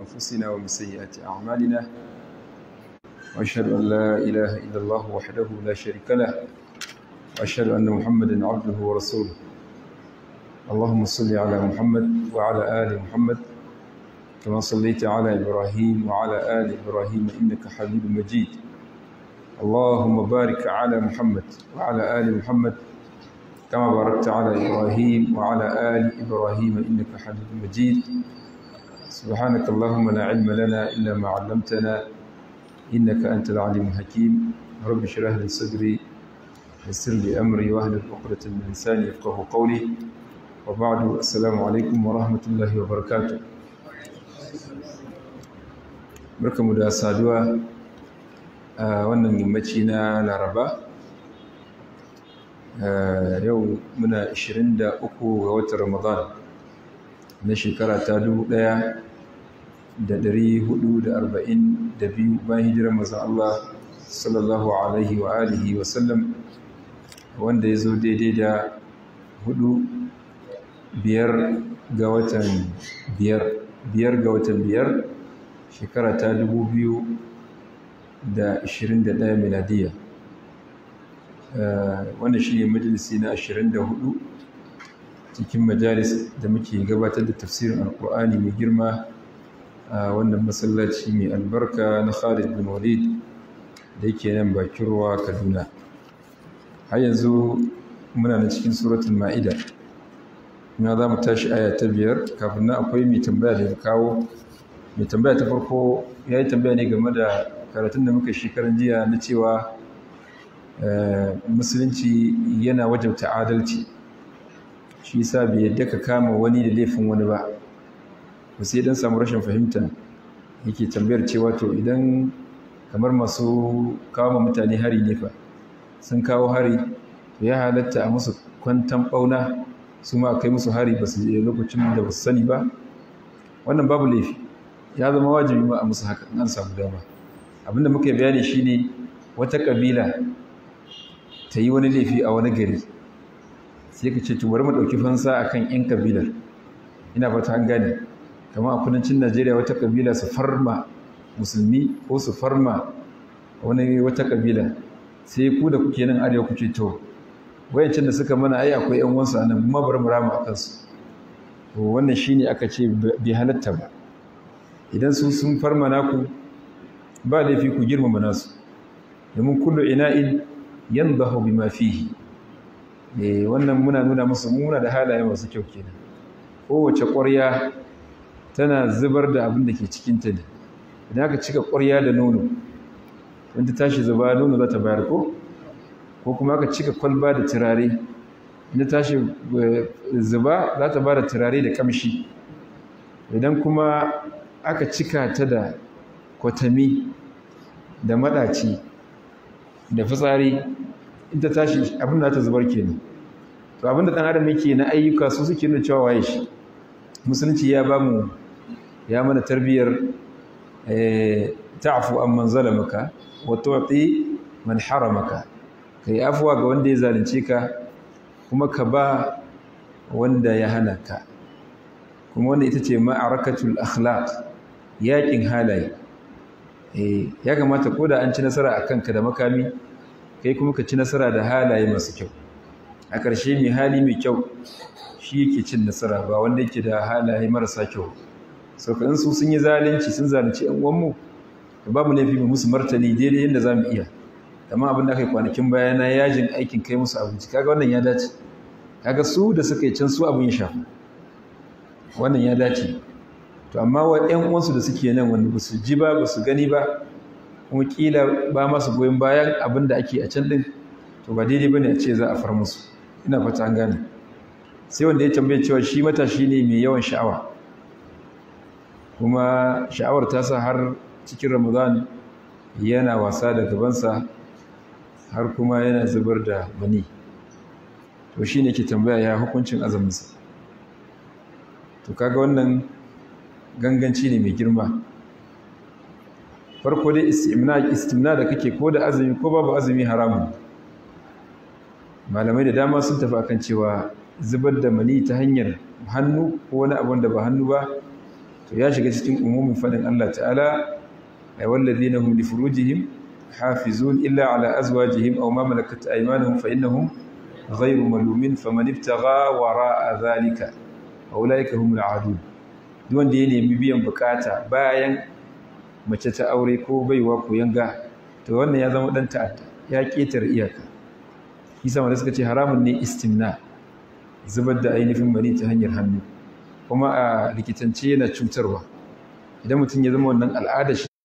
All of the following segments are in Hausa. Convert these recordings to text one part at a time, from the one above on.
أنفسنا ومن سيئات أعمالنا وأشهد أن لا إله إلا الله وحده لا شريك له وأشهد أن محمدا عبده ورسوله اللهم صل على محمد وعلى آل محمد كما صليت على إبراهيم وعلى آل إبراهيم إنك حميد مجيد اللهم بارك على محمد وعلى آل محمد كما باركت على إبراهيم وعلى آل إبراهيم إنك حميد مجيد سبحانك اللهم لا علم لنا إلا ما علمتنا إنك أنت العليم الحكيم رب اشرح لي صدري يسر لي أمري واهلل عقدة من لساني يفقه قولي وبعد السلام عليكم ورحمة الله وبركاته barkamu da saduwa a wannan yammaci na laraba yau muna 23 ga watan ramadan na shekara ta 1442 bayan hijirar mazan Allah sallallahu alaihi wa alihi wa sallam wanda ya zo daidai da hudu biyar ga watan biyar biyar ga watan biyar shekara ta 2021 miladiya wannan shi ne majalisi na 24 cikin majalis da muke gabatar da tafsirin alkur'ani mai girma a wannan masallaci mai albarka na khalid bin walid da yake nan bakin ruwa kaduna har yanzu muna na cikin suratul ma'ida na za mu tashi aya ta biyar kafin nan akwai mai tambaya da ya kawo mai tambaya ta farko ya yi tambaya ne game da karatun da muka shekaran jiya na cewa musulunci yana wajabta adalci shi yasa bai yadda ka kama wani da laifin wani ba ba sai dan samu rashin fahimta yake tambayar cewa to idan kamar masu kawo mutane hari ne fa sun kawo hari to ya halatta a musu kwantan bauna su ma kai musu hari ba su lokacin da ba su sani ba wannan babu laifi ya zama wajibi ma a musu haka an samu dama abinda muka yi bayani shine wata kabila ta yi wani laifi a wani gari sai ka ce bari mu ɗauki fansa akan yan kabilar ina fata an gane kamar a kudancin najeriya wata kabila su farma musulmi ko su farma wani wata kabila sai ku da kuke nan arewa kuke to wayancin da suka mana ai akwai yan wansu anan kuma bari mu rama akan su to wannan shine aka ce bai halatta ba idan su sun farma naku ba laifi ku girmama nasu domin kullu ina'in yanzahu bima fihi eh wannan muna nuna musu muna da halaye masu kyau kenan kowace ƙwarya tana zubar da abin da ke cikin ta ne idan aka cika ƙwarya da nono wanda tashi zuba nono za ta bayar ko ko kuma aka cika kwalba da turare inda tashi zuba za ta ba da turare da kamshi idan kuma aka cika ta da kwatami da maɗaci da fitsari ita tashi abin da ta zubar kenan to abin da ɗan adam yake na ayyuka su suke nuna cewa waye shi musulunci ya ba mu ya mana tarbiyyar ta'fu amman zalamaka wa tu'ti man haramaka kai afuwa ga wanda ya zalunce ka kuma ka ba wanda ya hana ka kuma wanda ita ce ma'arakatul akhlaq yakin halaye eh ya kamata ko da an ci nasara a kanka da makami kai kuma ka ci nasara da halaye masu kyau a ƙarshe mai hali mai kyau shi yake cin nasara ba wanda yake da halaye marasa kyau sauka in su sun yi zalunci sun zalunci yan uwanmu da babu laifi mu musu martani daidai yadda za mu iya amma abin da aka yi kwanakin baya na yajin aikin kai musu abinci kaga wannan ya dace kaga su da suka yi can su abin ya shafa wannan ya dace to amma wa ƴan uwansu da suke nan wanda ba su ji ba ba su gani ba kuma kila ba masu goyon bayan abin da ake a can din to ba daidai bane a ce za a far musu ina fata an gane sai wanda ya tambaye cewa shi matashi ne mai yawan sha'awa kuma sha'awar ta sa har cikin ramadan yana wasa da gabansa har kuma yana zubar da mani to shi ne ke tambaya ya hukuncin azuminsa to kaga wannan ganganci ne mai girma farko dai istimna da kake ko da azumi ko babu azumi haramun malamai da dama sun tafi akan cewa zubar da mani ta hanyar hannu ko wani abun da ba hannu ba to to ya shiga cikin umumin fadin Allah ta'ala ay walladhina hum li furujihim hafizun illa ala azwajihim aw ma malakat aymanuhum fa innahum ghayru malumin faman ibtagha wara'a dhalika ulaika humul aadun duk wanda ya nemi biyan bukata bayan mace ta aure ko baiwa ko yanga to wannan ya zama dan ta'adda ya ketare iyaka kisa wanda suka ce haramun ne istimna zubar da ainihin mani ta hanyar hannu kuma a likitance yana cutarwa idan mutum ya zama wannan al'ada shi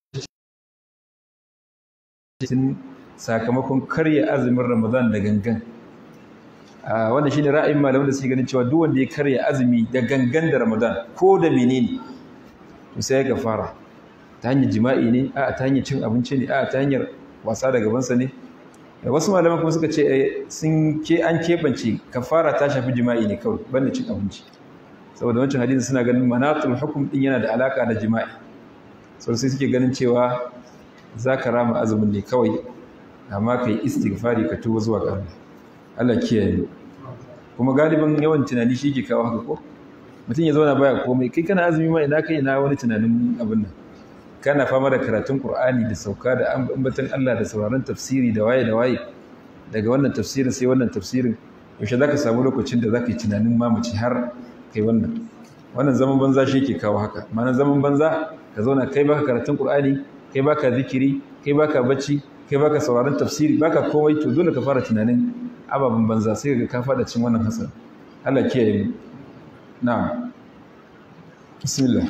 sakamakon karya azumin ramadan da gangan wanda shine ra'ayin malamin da suke ganin cewa duk wanda ya karya azumi da gangan da ramadan ko da menene to sai ya fara ta hanyar jima'i ne a ta hanyar cin abinci ne a ta hanyar wasa da gabansa ne wasu malaman kuma suka ce sun ke an keɓance kafara ta shafi jima'i ne kawai banda cin abinci saboda wancan hadisi suna ganin manatul hukum din yana da alaka da jima'i sau sai suke ganin cewa za ka rama azumin ne kawai amma ka yi istighfari ka tuba zuwa ga Allah Allah kiyaye mu kuma galibin yawan tunani shi ke kawo haka ko mutum ya zauna baya komai kai kana azumi ma ina kai na wani tunanin abin nan kana fama da karatun Qur'ani da sauka da ambatan Allah da sauraron tafsiri da waye da waye daga wannan tafsirin sai wannan tafsirin yaushe zaka samu lokacin da zaka yi tunanin mamaci har kai wannan wannan zaman banza shi ke kawo haka ma'ana zaman banza ka zauna kai baka karatun Qur'ani kai baka zikiri kai baka bacci kai baka sauraron tafsiri baka komai to dole ka fara tunanin ababen banza sai ga ka fada cin wannan hasan Allah kiyaye mu na'am bismillah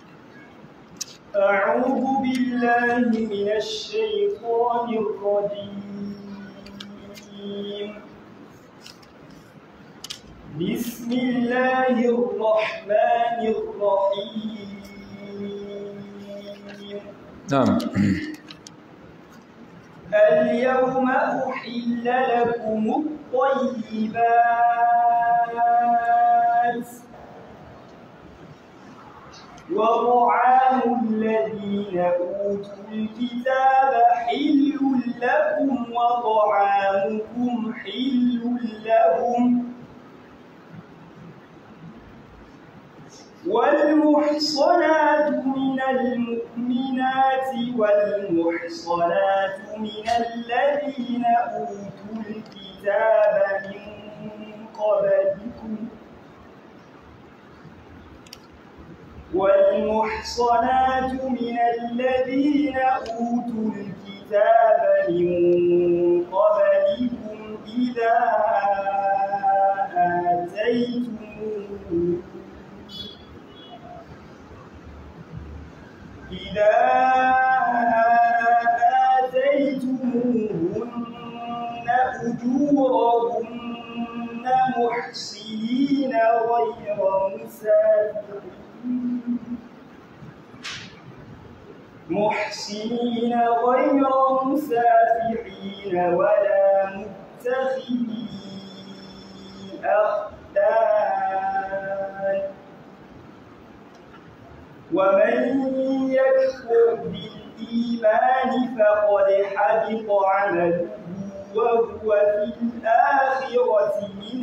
أعوذ بالله من الشيطان الرجيم بسم الله الرحمن الرحيم نعم اليوم أحل لكم الطيبات وطعام الذين أوتوا الكتاب حل لكم وطعامكم حل لهم والمحصنات من المؤمنات والمحصنات من الذين أوتوا الكتاب من قبلكم والمحصنات من الذين أوتوا الكتاب من قبلكم إذا آتيتموه إذا آتيتموهن أجورهن محسنين غير مسافرين محسنين غير مسافحين ولا متخذي أخدان ومن يكفر بالإيمان فقد حبط عمله وهو في الآخرة من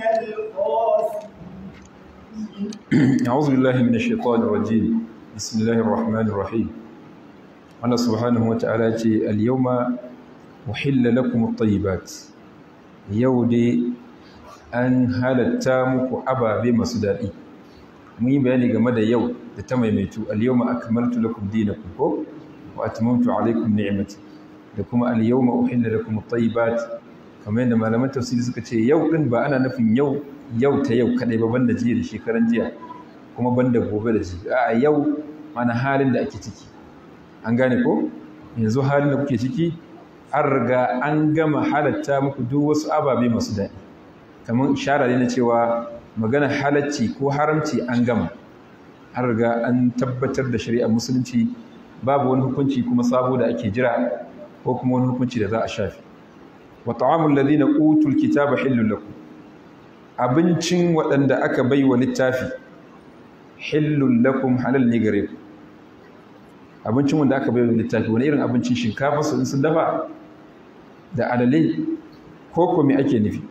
الخاسرين أعوذ بالله من الشيطان الرجيم بسم الله الرحمن الرحيم Allah subhanahu wa ta'ala ce al-yawma uhilla lakum at-tayyibat yau dai an halatta muku ababe masu daɗi mun yi bayani game da yau da ta maimaitu al-yawma akmaltu lakum dinakum ko wa atmamtu alaykum ni'mati da kuma al-yawma uhilla lakum at-tayyibat kamar yadda malaman tafsiri suka ce yau din ba ana nufin yau yau ta yau kadai ba banda jiya da shekaran jiya kuma banda gobe da jiya a yau mana halin da ake ciki an gane ko yanzu halin da kuke ciki an riga an gama halatta muku duk wasu ababe masu daɗi kamar ishara ne na cewa magana halacci ko haramci an gama an riga an tabbatar da shari'ar musulunci babu wani hukunci kuma sabo da ake jira ko kuma wani hukunci da za a shafi wa ta'amul ladina utul kitaba hillul lakum abincin waɗanda aka bai wa littafi hillul lakum halal ne gare ku abincin wanda aka bai wa littafi wani irin abincin shinkafa su sun dafa da alale ko ko me ake nufi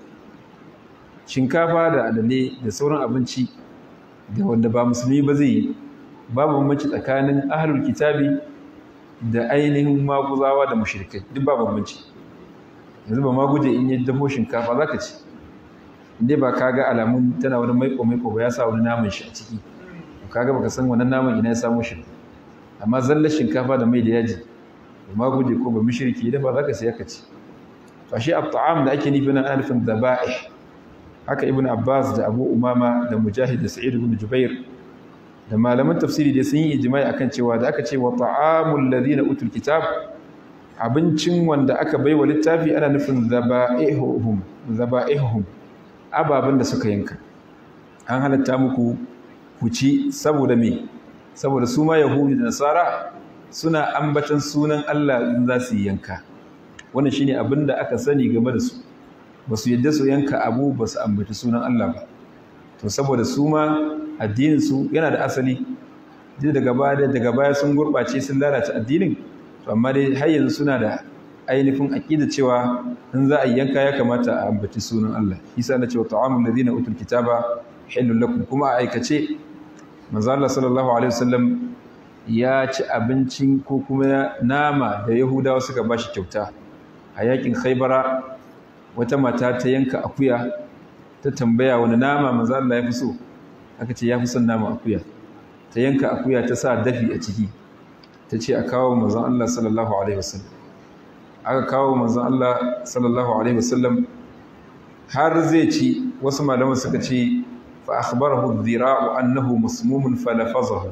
shinkafa da alale da sauran abinci da wanda ba musulmi ba zai yi babu bambanci tsakanin ahlul kitabi da ainihin maguzawa da mushrikai duk babu bambanci yanzu ba maguje in yi dafo shinkafa zaka ci inda ba ka ga alamun tana wani maiko maiko ba ya sa wani naman shi a ciki kaga baka san wannan naman ina ya samu shi amma zallar shinkafa da mai da yaji ba maguje ko ba mushriki idan ba zaka siya ka ci to shi at-ta'am da ake nufi nan ana nufin daba'ih haka ibn abbas da abu umama da mujahid da sa'id ibn jubair da malaman tafsiri da sun yi ijma'i akan cewa da aka ce wa ta'amul ladina utul kitab abincin wanda aka baiwa littafi ana nufin zaba'ihum zaba'ihum ababen da suka yanka an halatta muku ku ci saboda me saboda su ma yahudi da nasara suna ambatan sunan Allah in za su yi yanka wannan shine abin da aka sani game da su ba su yadda su yanka abu ba su ambaci sunan Allah ba to saboda su ma addinin su yana da asali duk daga baya daga baya sun gurbace sun lalata addinin to amma dai har yanzu suna da ainihin aqida cewa in za a yanka ya kamata a ambaci sunan Allah isa na cewa ta'amul ladina utul kitaba halul lakum kuma a aikace manzo Allah sallallahu alaihi wasallam ya ci abincin ko kuma nama da Yahudawa suka bashi kyauta a yakin Khaybara wata mata ta yanka akuya ta tambaya wani nama manzo Allah ya fi so aka ce ya fi son nama akuya ta yanka akuya ta sa dafi a ciki ta ce a kawo manzon Allah sallallahu alaihi wasallam aka kawo manzon Allah sallallahu alaihi wasallam har zai ci wasu malaman suka ce fa akhbarahu dhira'u annahu masmumun falafazahu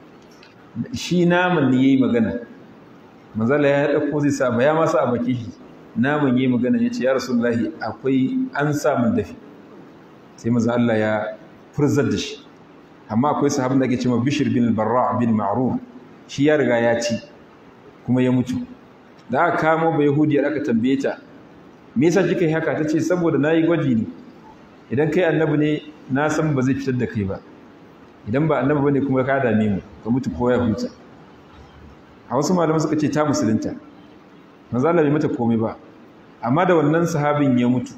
shi naman ne yayi magana manzon Allah ya dauko zai sa ba ya masa a baki shi naman yayi magana yace ya rasulullahi akwai an sa mun dafi sai manzon Allah ya furzar da shi amma akwai sahabin da ake cewa Bishr bin Barra' bin Ma'ruf shi ya riga ya ci kuma ya mutu da aka kamo ba yahudiyar aka tambaye ta me yasa kika yi haka tace saboda nayi gwaji ne idan kai annabi ne na san ba zai fitar da kai ba idan ba annabi bane kuma ka dame mu ka mutu ko ya huta a wasu malaman suka ce ta musulunta manzo Allah bai mata komai ba amma da wannan sahabin ya mutu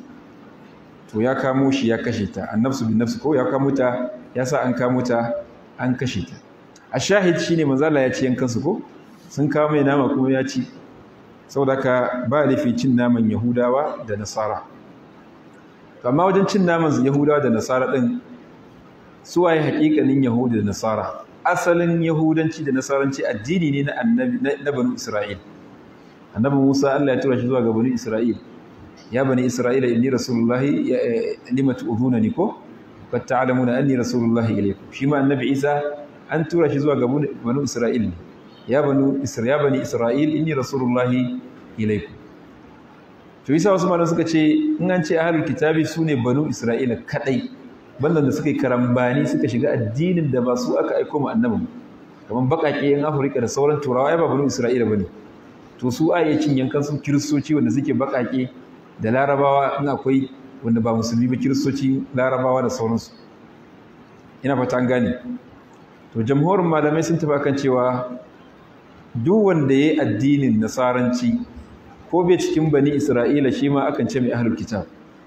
to ya kamo shi ya kashe ta annabsu bin nafsi ko ya kamo ta ya sa an kamo ta an kashe ta a shahid shine manzo Allah ya ci yankan su ko sun kawo mai nama kuma ya ci saboda ka ba laifi cin naman yahudawa da nasara amma wajen cin naman yahudawa da nasara din suwaye hakikanin yahudi da nasara asalin yahudanci da nasaranci addini ne na annabi na banu isra'il annabi Musa Allah ya tura shi zuwa ga banu isra'il ya bani isra'ila inni rasulullahi lima tu'dhunani ko qad ta'lamuna anni rasulullahi ilaykum shi ma annabi Isa an tura shi zuwa ga banu isra'il ne ya banu ya bani isra'il inni rasulullahi ilaykum to isa wasu malamai suka ce in an ce ahlul kitabi sune banu isra'ila kadai bandan da suka yi karambani suka shiga addinin da ba su aka aiko mu annabi kamar bakake yan afirka da sauran turawa ai ba banu isra'ila bane to su a iya cin yankan su kiristoci wanda suke bakake da larabawa in akwai wanda ba musulmi ba kiristoci larabawa da sauransu ina fata an gane to jamhurin malamai sun tafi kan cewa duk wanda ya yi addinin nasaranci ko bai cikin bani isra'ila shi ma akan ce mai ahlul kitab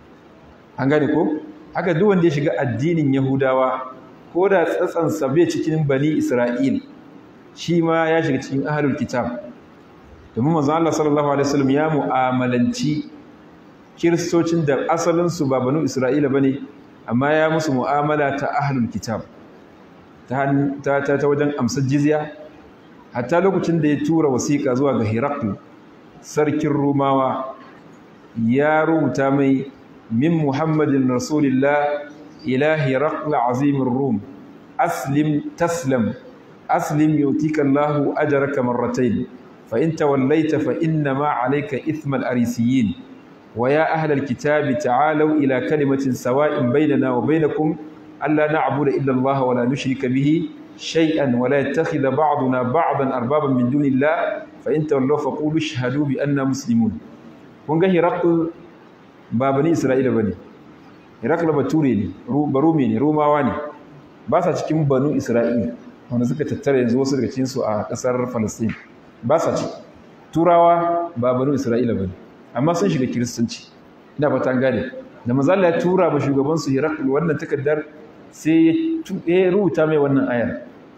an gane ko haka duk wanda ya shiga addinin yahudawa ko da tsatsansa bai cikin bani isra'il shi ma ya shiga cikin ahlul kitab domin manzo Allah sallallahu alaihi wasallam ya mu'amalanci kiristocin da asalin su ba banu isra'ila bane amma ya musu mu'amala ta ahlul kitab ta ta ta wajen amsar jizya hatta lokacin da ya tura wasiƙa zuwa ga Hiraklu sarkin Rumawa ya rubuta mai min Muhammadin Rasulillah ila Hirakl azimin Rum aslim taslam aslim yutika Allahu ajraka marratayn fa in tawallaita fa inna ma alayka ithmal arisiyin wa ya ahlal kitabi ta'alu ila kalimatin sawa'in bainana wa bainakum alla na'budu illa Allah wa la nushrika bihi شيئا ولا يتخذ بعضنا بعضا اربابا من دون الله فان تولوا فقولوا اشهدوا باننا مسلمون kun ga Hirakl ba bani Isra'ila bane Hirakl bature ne barumi ne Romawa ne ba sa cikin banu Isra'ila wanda suka tattara yanzu wasu daga cikin su a kasar Palestine ba sa ci Turawa ba banu Isra'ila bane amma sun shiga Kiristanci ina fata an gane da manzo Allah ya tura ba shugaban su Hirakl wannan takaddar sai ya rubuta mai wannan ayar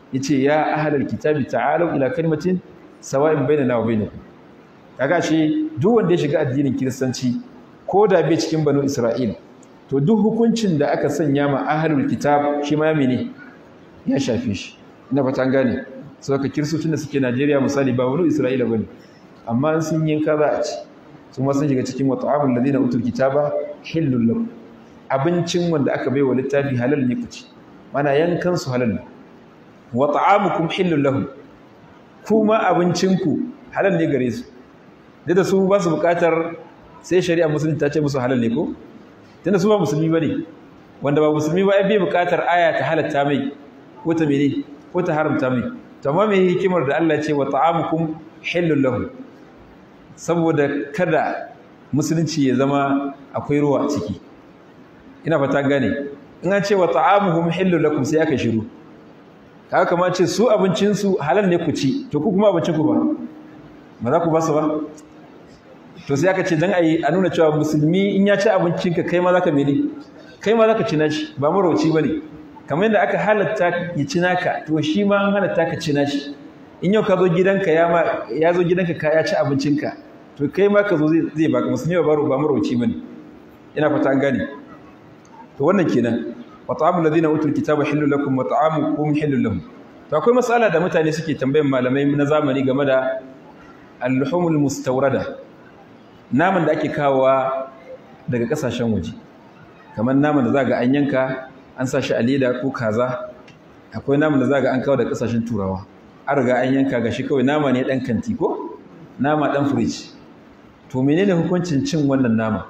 yace ya ahlal kitabi ta'alu ila kalimatin sawa'in bainana wa bainakum kaga shi duk wanda ya shiga addinin kiristanci ko da bai cikin banu isra'il to duk hukuncin da aka sanya ma ahlul kitab shi ma mene ya shafe shi ina fata an gane so ka kiristocin da suke Najeriya misali ba banu isra'ila bane amma sun yin kaza a ci sun ma sun shiga cikin wa ta'amul ladina utul kitaba hillul lakum abincin wanda aka bai wa littafi halal ne ku ci mana yankan su halal ne wa ta'amukum hillul lahum kuma abincinku halal ne gare su da su ba su bukatar sai shari'a musulmi ta ce musu halal ne ko tunda su ba musulmi bane wanda ba musulmi ba bai bukatar aya ta halatta mai ko ta mene ko ta haramta mai to amma me hikimar da Allah ya ce wa ta'amukum hillul lahum saboda kada musulunci ya zama akwai ruwa a ciki ina fata gane in an ce wa ta'amuhum hillul lakum sai aka shiru kaga kamar ce su abincin su halal ne ku ci to ku kuma abincin ku ba ba za ku ba su ba to sai aka ce dan ayi a nuna cewa musulmi in ya ci abincin ka kai ma zaka mene kai ma zaka ci nashi ba marauci bane kamar yadda aka halatta ya ci naka to shi ma an halatta ka ci nashi in yau ka zo gidanka ya ma ya zo gidanka ka ya ci abincinka to kai ma ka zo zai zai baka musulmi ba ba marauci bane ina fata an gane to wannan kenan wa ta'amul ladina utul kitaba halal lakum wa ta'amukum halal lahum to akwai mas'ala da mutane suke tambayan malamai na zamani game da al-luhumul mustawrada naman da ake kawowa daga kasashen waje kamar naman da zaga an yanka an sa shi a leda ko kaza akwai naman da zaga an kawo daga kasashen turawa an riga an yanka gashi kawai nama ne dan kanti ko nama dan fridge to menene hukuncin cin wannan nama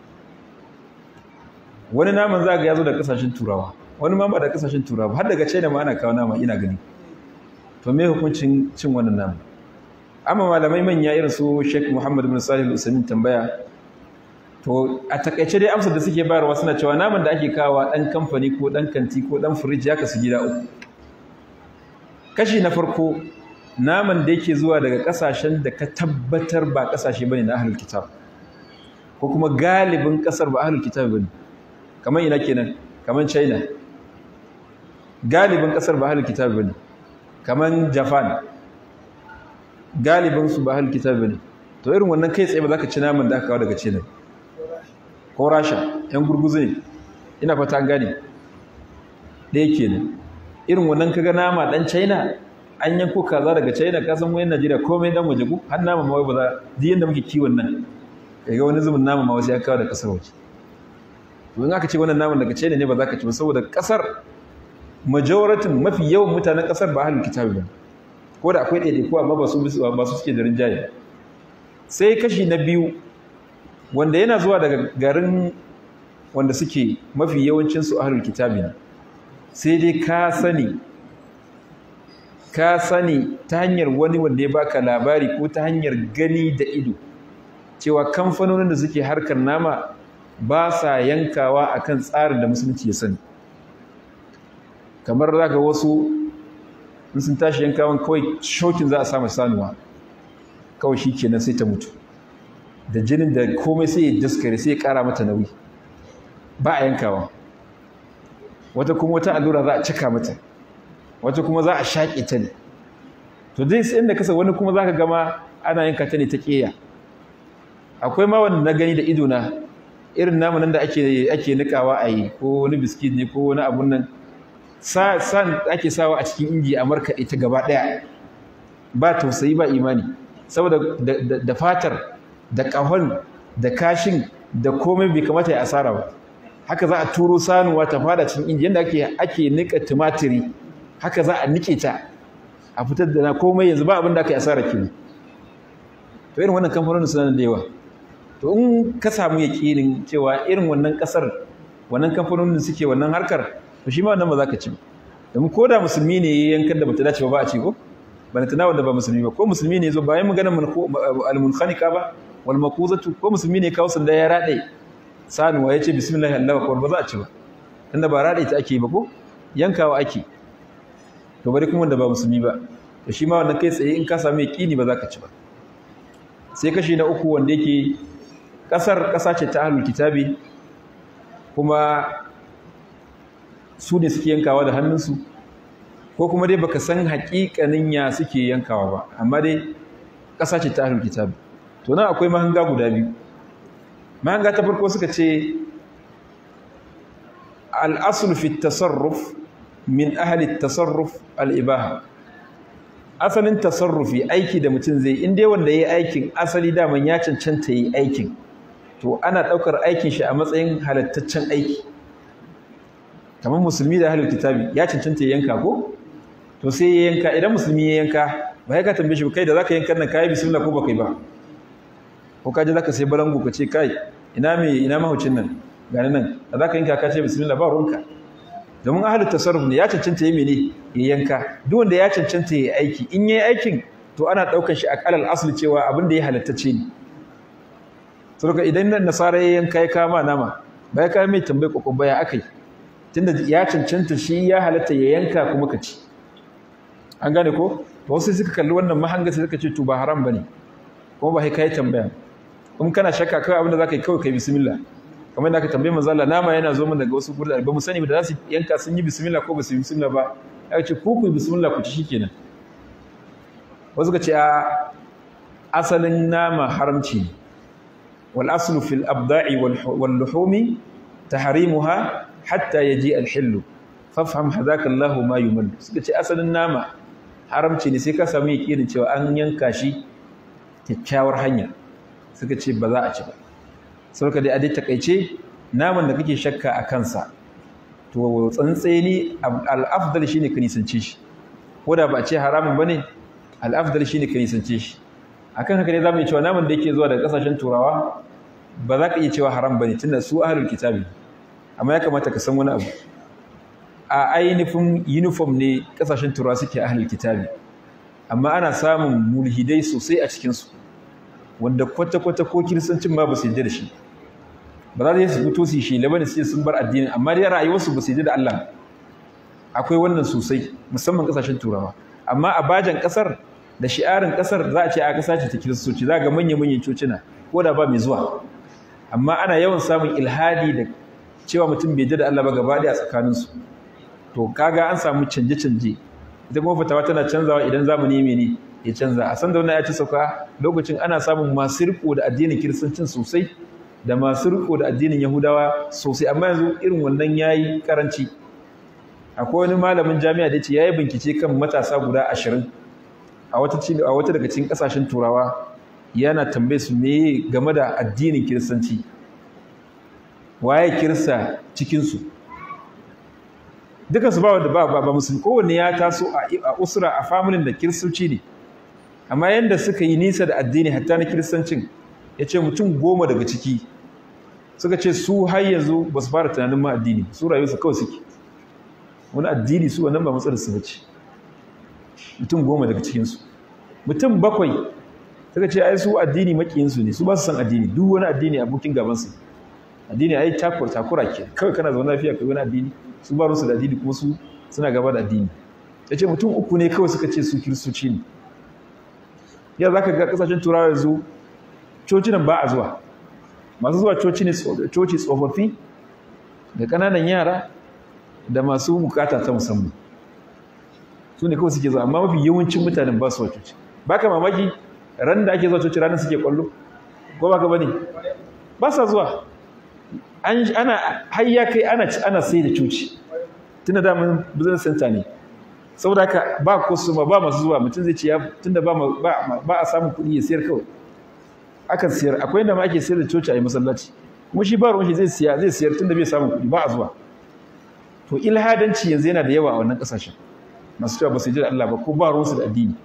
wani naman za ga ya zo da kasashen turawa wani ma ba da kasashen turawa har daga china ma ana kawo nama ina gani to me hukuncin cin wannan nama amma malamai manya irin su sheikh muhammad bin salih al tambaya to a takaice dai amsar da suke bayarwa suna cewa naman da ake kawo dan kamfani ko dan kanti ko dan firij ya kasu gida uku kashi na farko naman da yake zuwa daga kasashen da ka tabbatar ba kasashe bane na ahlul kitab ko kuma galibin kasar ba ahlul kitab bane kamar ina kenan kamar china galibin kasar ba ahlul kitab bane kamar japan galibin su ba ahlul kitab bane to irin wannan kai tsaye ba za ka ci naman da aka kawo daga china ko rasha yan gurguzu ne ina fata gane ɗaya kenan irin wannan kaga nama dan china an yanko kaza daga china ka san wayan najeriya komai dan waje ku har nama ma ba za duk yanda muke kiwon nan kaga wani zubin nama ma wasu ya kawo da kasar waje to in aka ce wannan naman daga china ne ba za ka ci ba saboda kasar majoratin mafi yawan mutanen kasar ba ahlul kitabi ba ko da akwai ɗaiɗaiku amma ba su ba su suke da rinjaye sai kashi na biyu wanda yana zuwa daga garin wanda suke mafi yawancinsu ahlul kitabi ne sai dai ka sani ka sani ta hanyar wani wanda ya baka labari ko ta hanyar gani da ido cewa kamfanonin da suke harkar nama ba sa yankawa akan tsarin da musulunci ya sani kamar zaka wasu in sun tashi yankawan kawai shokin za a samu sanuwa kawai shi kenan sai ta mutu da jinin da komai sai ya daskare sai ya kara mata nauyi ba a yankawa wata kuma wata allura za a cika mata wata kuma za a shaƙe ta ne to dai sai inda kasa wani kuma za ka gama ana yanka ta ne ta ƙeya akwai ma wanda na gani da ido na irin namu nan da ake ake nikawa a yi ko wani biskit ne ko wani abun nan san ake sawa a cikin inji a markaɗe ta gaba ɗaya ba tausayi ba imani saboda da fatar da ƙahon da kashin da komai bai kamata ya asara ba haka za a turo sanuwa ta fada cikin inji yadda ake ake nika tumatiri haka za a nike ta a fitar da na komai yanzu ba abin da aka yi asara kenan to irin wannan kamfanonin suna da yawa to in ka samu yaƙinin cewa irin wannan ƙasar wannan kamfanonin suke wannan harkar to shi ma wannan ba za ka ci ba domin ko da musulmi ne ya yankan da bata dace ba ba a ci ko ba na tunawa da ba musulmi ba ko musulmi ne zo bayan maganar al-munkhaniqa ba wal maquzatu ko musulmi ne kawo sanda ya rade sanuwa ya ce bismillah Allah akbar ba za a ci ba tunda ba rade ta ake ba ko yankawa ake to bari kuma wanda ba musulmi ba to shi ma wannan kai tsaye in ka samu yaqini ba za ka ci ba sai kashi na uku wanda yake kasar kasa ce ta ahlul kitabi kuma su ne suke yankawa da hannunsu ko kuma dai baka san haƙiƙanin ya suke yankawa ba amma dai ƙasa ce ta ahlul kitab to nan akwai mahanga guda biyu mahanga ta farko suka ce al-asl fi tasarruf min ahli tasarruf al-ibaha asalin tasarrufi aiki da mutum zai in dai wanda yayi aikin asali daman ya cancanta yi aikin to ana ɗaukar aikin shi a matsayin halattaccen aiki kamar musulmi da ahlul kitabi ya cancanta ya yanka ko to sai ya yanka idan musulmi ya yanka ba ya ka tambaye shi kai da zaka yanka nan kai bismillah ko baka yi ba ko ka je zaka sai balangu ka ce kai ina me ina mahucin nan gani nan da zaka yanka ka ce bismillah ba ruwanka domin ahlul tasarruf ne ya cancanta ya mene ya yanka duk wanda ya cancanta ya aiki in yayi aikin to ana daukar shi a kalal asli cewa abin da ya halattace ne saboda idan nan nasara ya yanka ya kama nama ba ya kai mai tambaye kokon baya akai tunda ya cancanta shi ya halatta ya yanka kuma ka ci an gane ko wasu suka kalli wannan mahanga sai suka ce to ba haram bane kuma ba sai kai tambaya kuma kana shakka kai abin da zaka yi kawai kai bismillah kamar da aka tambaye manzo Allah nama yana zo min daga wasu gurare ba mu sani ba da za su yanka sun yi bismillah ko ba su yi bismillah ba ya ce ku ku bismillah ku ci shikenan wasu ka ce a asalin nama haramci ne wal aslu fil abda'i wal luhumi tahrimuha hatta yaji al hillu fafham hadaka Allahu ma yumal suka ce asalin nama haramci ne sai ka samu yakinin cewa an yanka shi kyakkyawar hanya suka ce ba za a ci ba saboda dai a dai takaice naman da kake shakka a kansa to tsantseni al-afdal shine ka nisance shi ko da ba a ce haramun bane al-afdal shine ka nisance shi akan haka ne zamu yi cewa naman da yake zuwa daga kasashen turawa ba za ka iya cewa haram bane tunda su ahlul kitabi amma ya kamata ka san wani abu a ainihin uniform ne kasashen turawa suke ahlul kitabi amma ana samun mulhidai sosai a cikinsu wanda kwata-kwata ko kiristancin ma ba su yarda da shi ba za su fito su yi shi labanin sai sun bar addinin amma dai rayuwarsu ba su yarda da Allah akwai wannan sosai musamman kasashen turawa amma a bajan kasar da shi'arin kasar za a ce a kasa ce ta kiristoci za ga manya-manyan cocina ko da ba mai zuwa amma ana yawan samun ilhadi da cewa mutum bai yarda da Allah ba gaba ɗaya a tsakaninsu to kaga an samu canje-canje ita kuma fatawa tana canzawa idan zamani mene ya canza a san da wannan ya ci sauka lokacin ana samun masu riko da addinin kiristancin sosai da masu riko da addinin yahudawa sosai amma yanzu irin wannan yayi karanci akwai wani malamin jami'a da yace yayi bincike kan matasa guda ashirin a wata a wata daga cikin kasashen turawa yana tambaye su me game da addinin kiristanci waye kirista cikin su dukansu ba wanda ba ba musulmi kowanne ya taso a usra a familin da kiristoci ne amma yanda suka yi nisa da addini hatta na kiristancin ya ce mutum goma daga ciki suka ce su har yanzu ba su fara tunanin ma addini su rayuwarsu kawai suke wani addini su wannan ba matsalar su bace mutum goma daga cikinsu mutum bakwai suka ce ai su addini makiyinsu ne su ba su san addini duk wani addini abokin gabansu addini ai takura takura ke kawai kana zaune lafiya kai wani addini su ba rusu da addini kuma su suna gaba da addini ya ce mutum uku ne kawai suka ce su kiristoci ne ya za ka ga kasashen turawa yanzu cocinan ba a zuwa masu zuwa coci ne coci tsofaffi da ƙananan yara da masu bukata ta musamman su ne kawai suke zuwa amma mafi yawancin mutanen ba su wa coci ba ka mamaki ran da ake zuwa coci ranar suke kwallo ko ba ka bane ba sa zuwa ana har ya kai ana ana sai da coci tunda da mun business center ne saboda haka ba kusuma ba masu zuwa mutum zai ce ya tunda ba ba a samun kuɗi ya sayar kawai akan siyar akwai inda ma ake sayar da coci a yi masallaci kuma shi ba ruwan shi zai siya zai siyar tunda bai samun kuɗi ba a zuwa to ilhadanci yanzu yana da yawa a wannan ƙasashen masu cewa ba su ji da Allah ba ko ba ruwansu da addini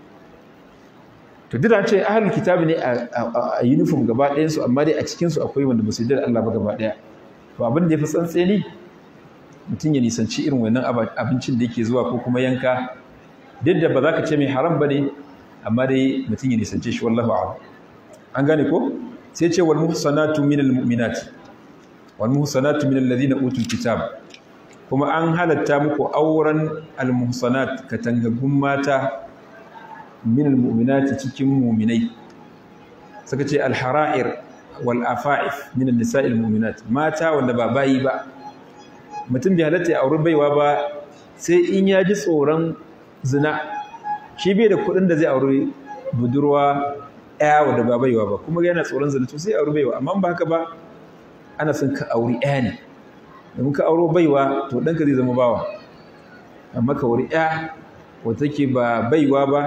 to duk da ce ahlul kitabi ne a uniform gaba ɗayansu amma dai a cikinsu akwai wanda ba su ji da Allah ba gaba ɗaya to abin da ya fi tsantseni mutum ya nisanci irin wannan abincin da yake zuwa ko kuma yanka duk da ba za ka ce mai haram ba ne amma dai mutum ya nisance shi wallahu a'lam an gane ko sai ce wal muhsanatu minal mu'minat wal muhsanatu minal ladina utul kitab kuma an halatta muku auren al muhsanat katangaggun mata minal mu'minat cikin mu'minai suka ce al hara'ir wal afa'if minan nisa'il mu'minat mata wanda ba bayi ba mutum bai halatta ya auri baiwa ba sai in ya ji tsoron zina shi bai da kuɗin da zai aure budurwa ɗaya wadda ba baiwa ba kuma yana tsoron zina to sai aure baiwa amma ba haka ba ana son ka auri ɗaya ne domin ka auro baiwa to ɗanka zai zama bawa amma ka auri ɗaya wadda take ba baiwa ba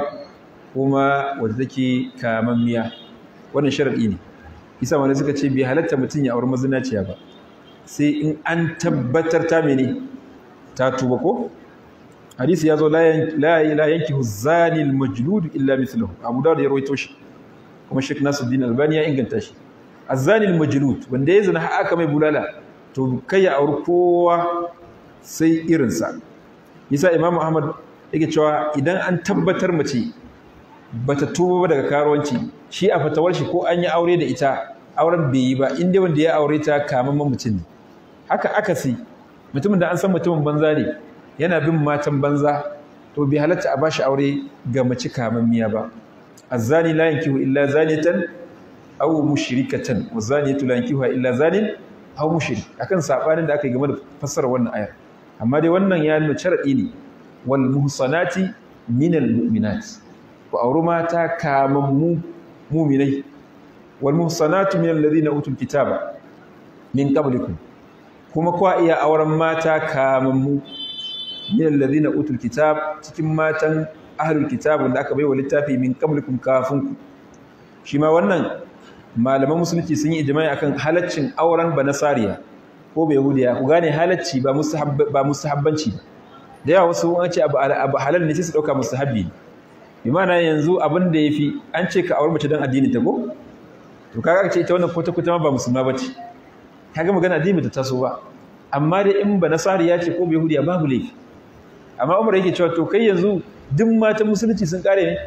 kuma wadda take kamammiya wannan sharaɗi ne isa wani suka ce bai halatta mutum ya auri mazinaciya ba sai in an tabbatar ta mene ta tuba ko hadisi ya zo la yanki zani al-majlud illa mithluhu abu dawud ya rawaito shi kuma Sheikh Nasiruddin Albani ya inganta shi az-zani al-majlud wanda ya zina har aka mai bulala to kai ya auri kowa sai irinsa yasa Imam Ahmad yake cewa idan an tabbatar mace bata tuba ba daga karuwanci shi a fatawar shi ko an yi aure da ita auren bai yi ba inda wanda ya aure ta kamamman mutum ne haka akasi mutumin da an san mutumin banza ne yana bin matan banza to bai halatta a bashi aure ga mace kamammiya ba azzani la yankihu illa zaniyatan aw mushrikatan wazaniyatu la yankihu illa zanin aw mushrik akan sabanin da aka yi game da fassarar wannan ayar amma dai wannan ya nuna sharadi ne wal muhsanati minal mu'minat ku auri mata kamammu mu'minai wal muhsanatu minal ladina utul kitaba min qablikum kuma kwa iya auren mata kamammu min alladhina utul kitab cikin matan ahlul kitab wanda aka baiwa littafi min qablikum kafin ku shi ma wannan malaman musulunci sun yi ijma'i akan halaccin auren banasariya ko bai yahudiya ku gane halacci ba mustahabba ba mustahabbanci ba da yawa wasu an ce abu halal ne sai su dauka mustahabbi bi ma'ana yanzu abin da yafi an ce ka aure mace dan addinin ta ko to kaga ce ita wannan kwata kwata ma ba musulma bace kaga magana addini ta taso ba amma dai in ba nasariya ce ko bai yahudiya babu laifi amma umar yake cewa to kai yanzu duk matan musulunci sun kare ne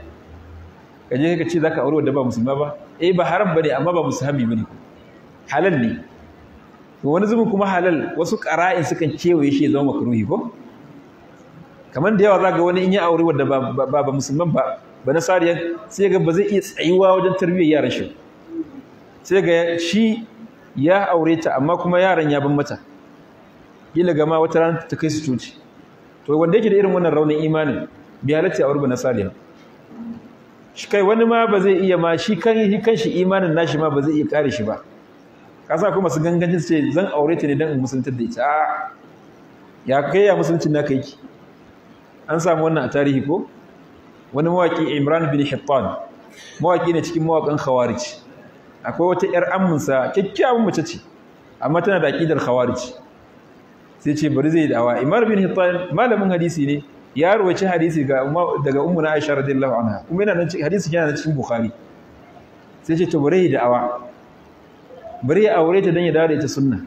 ka je ka ce zaka aure wanda ba musulma ba eh ba haram bane amma ba musahabi bane halal ne to wani zubin kuma halal wasu qara'in sukan kewaye shi ya zama makruhi ko kamar da yawa zaka wani in ya aure wanda ba ba, ba musulman ba ba nasariya sai ga ba zai iya tsayuwa wajen tarbiyyar yaran shi sai ga shi ya aure ta amma kuma yaran ya ban mata kila gama wata rana ta kai su coci to wanda yake da irin wannan raunin imanin bi halatta a urba na saliha shi kai wani ma ba zai iya ma shi kan shi kanshi imanin nashi ma ba zai iya kare shi ba kasa kuma su gangancin su ce zan aure ta ne dan in musulunta da ita a ya kai ya musuluncin na kai ki an samu wannan a tarihi ko wani mawaki Imran bin Hittan mawaki ne cikin mawakan Khawarij akwai wata yar amminsa kyakkyawan mace ce amma tana da aqidar Khawarij sai ce bari zai dawa Imar bin Hittan malamin hadisi ne ya rawaci hadisi ga daga ummu na Aisha radiyallahu anha kuma yana nan hadisi yana cikin Bukhari sai ce to bari ya da'awa bari ya aure ta dan ya dawo da ita sunna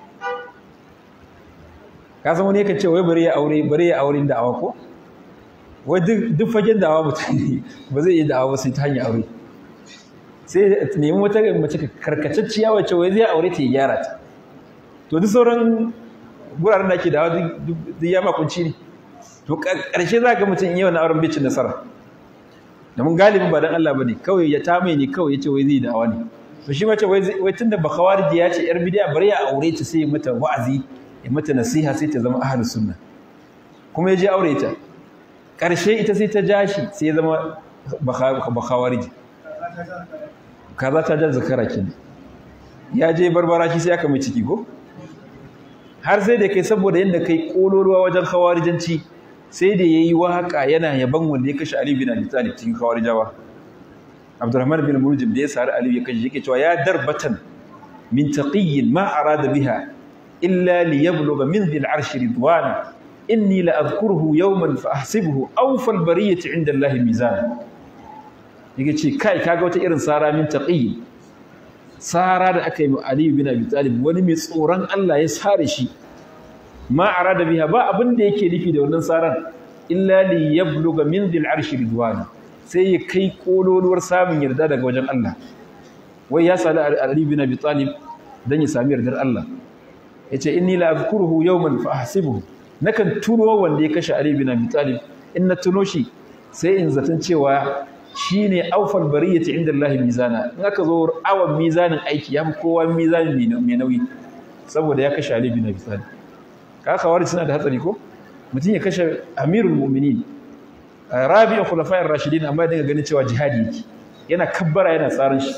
ka san wani yake ce wai bari ya aure bari ya aure da'awa ko wai duk duk fagen da'awa mutum ba zai yi da'awa sai ta hanyar aure sai nemi wata mace karkatacciya wacce wai zai aure ta ya gyara ta to duk sauran guraren da ake da duk ya makunci ne to ƙarshe za ga mutum yi wani auren bai cin nasara da mun galibin ba dan Allah bane kawai ya ta mai ne kawai yace wai zai da awa ne to shi mace wai wai tunda ba khawariji ya ce yar bidiya bari ya aure ta sai mata wa'azi ya mata nasiha sai ta zama ahlus sunna kuma ya je aure ta ƙarshe ita sai ta ja shi sai ya zama ba khawariji kaza ta ja zakara kenan ya je barbara shi sai aka mai ciki ko har sai da kai saboda yadda kai kololuwa wajen khawarijanci sai da yayi waka yana yaban wanda ya kashe Ali bin Abi Talib cikin khawarijawa Abdurrahman bin Muljim da ya sari Ali ya kashe yake cewa ya darbatan min taqiyyin ma arada biha illa li yablugha min dhil arshi ridwana inni la adhkuruhu yawman fa ahsibuhu awfal bariyati inda Allah mizan yake ce kai kaga wata irin sara min taqiyyin sara da aka yi wa Ali bin Abi Talib wani mai tsoron Allah ya sare shi ma arada biha ba abin da yake nufi da wannan saran illa li yabluga min dhil arshi ridwan sai ya kai kololuwar samun yarda daga wajen Allah wai ya sali Ali bin Abi Talib dan ya sami yardar Allah yace inni la azkuruhu yawman fa ahsibuhu nakan tuno wanda ya kashe Ali bin Abi Talib in na tuno shi sai in zaton cewa shine aufal bariyati inda Allah mizana in aka zo awan mizanin aiki ya fi kowa mizanin mai nauyi saboda ya kashe Ali bin Abi Talib ka kawari suna da hatsari ko mutum ya kashe amirul mu'minin rabi'u khulafa'ir rashidin amma dinga ganin cewa jihadi yake yana kabbara yana tsarin shi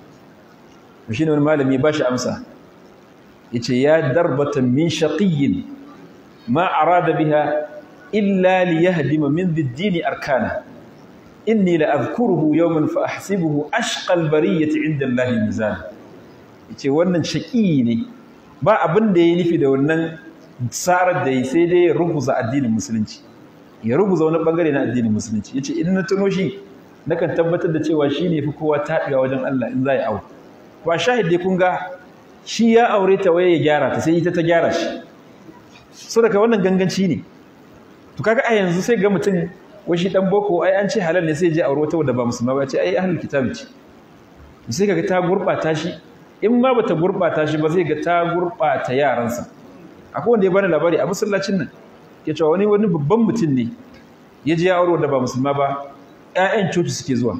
to shine wani malami ba shi amsa yace ya darbatan min shaqiyyin ma arada biha illa liyahdima min ad-din arkana inni la adhkuruhu yawman fa ahsibuhu ashqa al-bariyyati 'inda Allah mizan yace wannan shaqi ne ba abin da yayi nufi da wannan tsarar da sai dai ya rubuza addinin musulunci ya rubuza wani bangare na addinin musulunci yace in na tuno shi nakan tabbatar da cewa shine fi kowa tabiya wajen Allah in zai aure ba shahid dai kun ga shi ya aure ta waye ya gyara ta sai ita ta gyara shi so daga wannan ganganci ne to kaga a yanzu sai ga mutum wai shi dan boko ai an ce halal ne sai je aure wata wadda ba musulma ba ce ai ahlul kitabi ce sai kaga ta gurbata shi in ma bata gurbata shi ba zai ga ta gurbata yaransa akwai wanda ya bani labari a masallacin nan ya cewa wani wani babban mutum ne ya je ya aure wadda ba musulma ba ƴaƴan coci suke zuwa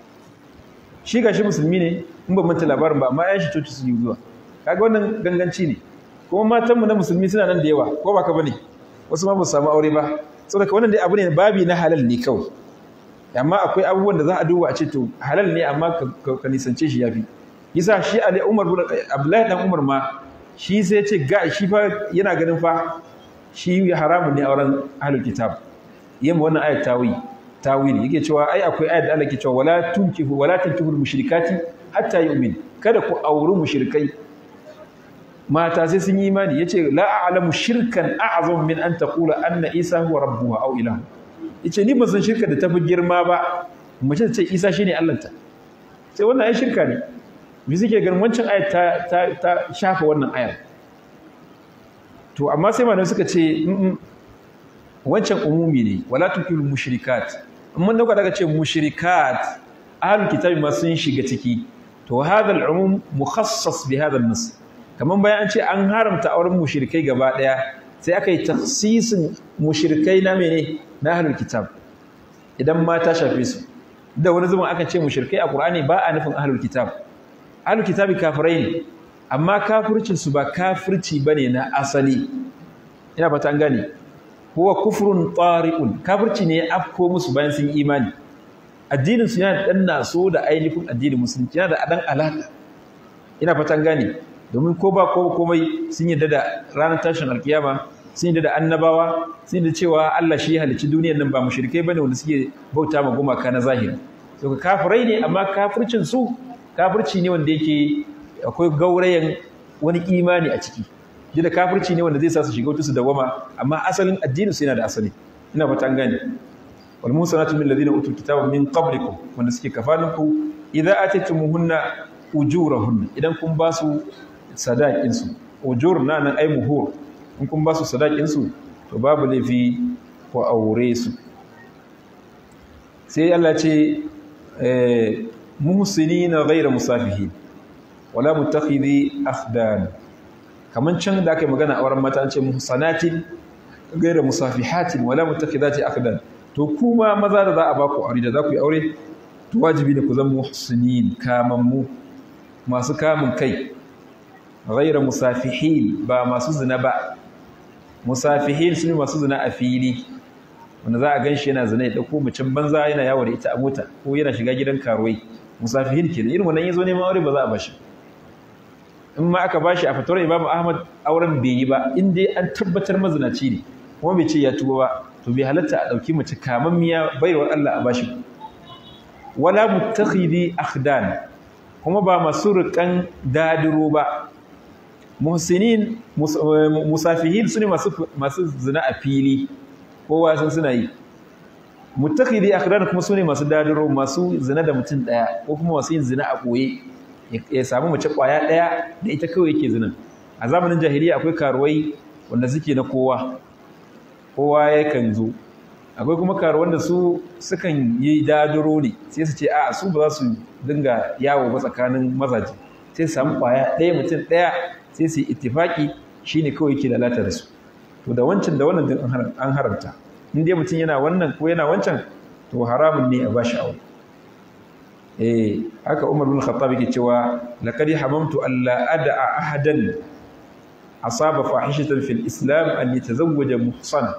shi gashi musulmi ne in ba manta labarin ba amma ƴaƴan shi coci suke zuwa kaga wannan ganganci ne kuma matanmu na musulmi suna nan da yawa ko ba ka bane wasu ma ba su samu aure ba saboda wannan dai abu ne babi na halal ne kawai amma akwai abubuwan da za a duba a ce to halal ne amma ka nisance shi yafi yasa shi Ali Umar bin Abdullahi dan Umar ma shi sai ya ce ga shi fa yana ganin fa shi haramun ne auren ahlul kitab yamma wannan ayat tawi tawili yake cewa ai akwai ayat da Allah ke cewa wala tunkihu wala tunkihul mushrikati hatta yu'min kada ku auri mushrikai mata sai sun yi imani yace la a'lamu shirkan a'zam min an taqula anna isa huwa rabbuha aw ilahu yace ni ban san shirka da tafi girma ba mace ta ce isa shine Allahnta sai wannan ai shirka ne me suke ganin wancan ayat ta ta, ta shafa wannan ayar to amma sai malamai suka ce wancan umumi ne wala tukil mushrikat in mun dauka daga ce mushrikat ahlul kitabi ma sun shiga ciki to hadha al-umum mukhassas bi hadha an-nas kaman bayan an ce an haramta auren mushrikai gaba daya sai aka yi takhsisin mushrikai na mene na ahlul kitab idan ma ta shafe su da wani zaman aka ce mushrikai a qur'ani ba a nufin ahlul kitab ahlul kitabi kafirai ne amma kafircin su ba kafirci bane na asali ina fata an gane huwa kufrun tari'un kafirci ne ya afko musu bayan sun imani addinin su yana dan naso da ainihin addinin musulunci yana da dan alaka ina fatan gane domin ko ba ko komai sun yadda da ranar tashin alkiyama sun yadda da annabawa sun yadda cewa Allah shi ya halicci duniyar nan ba mushrikai bane wanda suke bauta ma gumaka na zahiri to kafirai ne amma kafircin su kafirci ne wanda yake akwai gaurayen wani imani a ciki ji da kafirci ne wanda zai sa su shiga wuta su dawama amma asalin addinin su yana da asali ina fata an gane wal musanatu min alladhina utul kitaba min qablikum wanda suke kafaninku idza ataytumuhunna ujurahunna idan kun ba su sadaqin su ujur na nan ai muhur in kun ba su sadaqin su to babu laifi ko aure su sai Allah ce eh muhsinina ghayra musafihin wala mutakhidhi akhdan kaman can da aka yi magana a wurin mata an ce muhsanatin gaira musafihatin wala mutakhidati akdan to kuma maza da za a baku aure da za ku yi aure to wajibi ne ku zama muhsinin kamammu masu kamun kai gaira musafihin ba masu zina ba musafihin su ne masu zina a fili wanda za a gan shi yana zina ya ɗauko macen banza yana yawo da ita a mota ko yana shiga gidan karuwai musafihin ke irin wannan ya zo neman aure ba za a bashi in ma aka bashi a fatawar Imam Ahmad auren bai yi ba in dai an tabbatar mazinaci ne kuma bai ce ya tuba ba to bai halatta a dauki mace kamammiya baiwar Allah a bashi wala mutakhidi akhdan kuma ba masu rikan dadiro ba muhsinin musafihin sune masu masu zina a fili kowa san suna yi mutakhidi akhdan kuma sune masu dadiro masu zina da mutum daya ko kuma masu yin zina a koye ya samu mace kwaya ɗaya da ita kawai yake zinin a zamanin jahiliya akwai karuwai wanda suke na kowa kowa yakan zo akwai kuma karuwan da su sukan yi daduro ne sai su ce a su ba za su dinga yawo ba tsakanin mazaje sai su samu kwaya ɗaya mutum ɗaya sai su yi ittifaki shine kawai yake lalata da su to da wancan da wannan din an haramta in dai mutum yana wannan ko yana wancan to haramun ne a bashi aure eh haka Umar bin Khattab yake cewa laqad hamamtu alla ad'a ahadan asaba fahishatan fil islam an yatazawwaja muhsana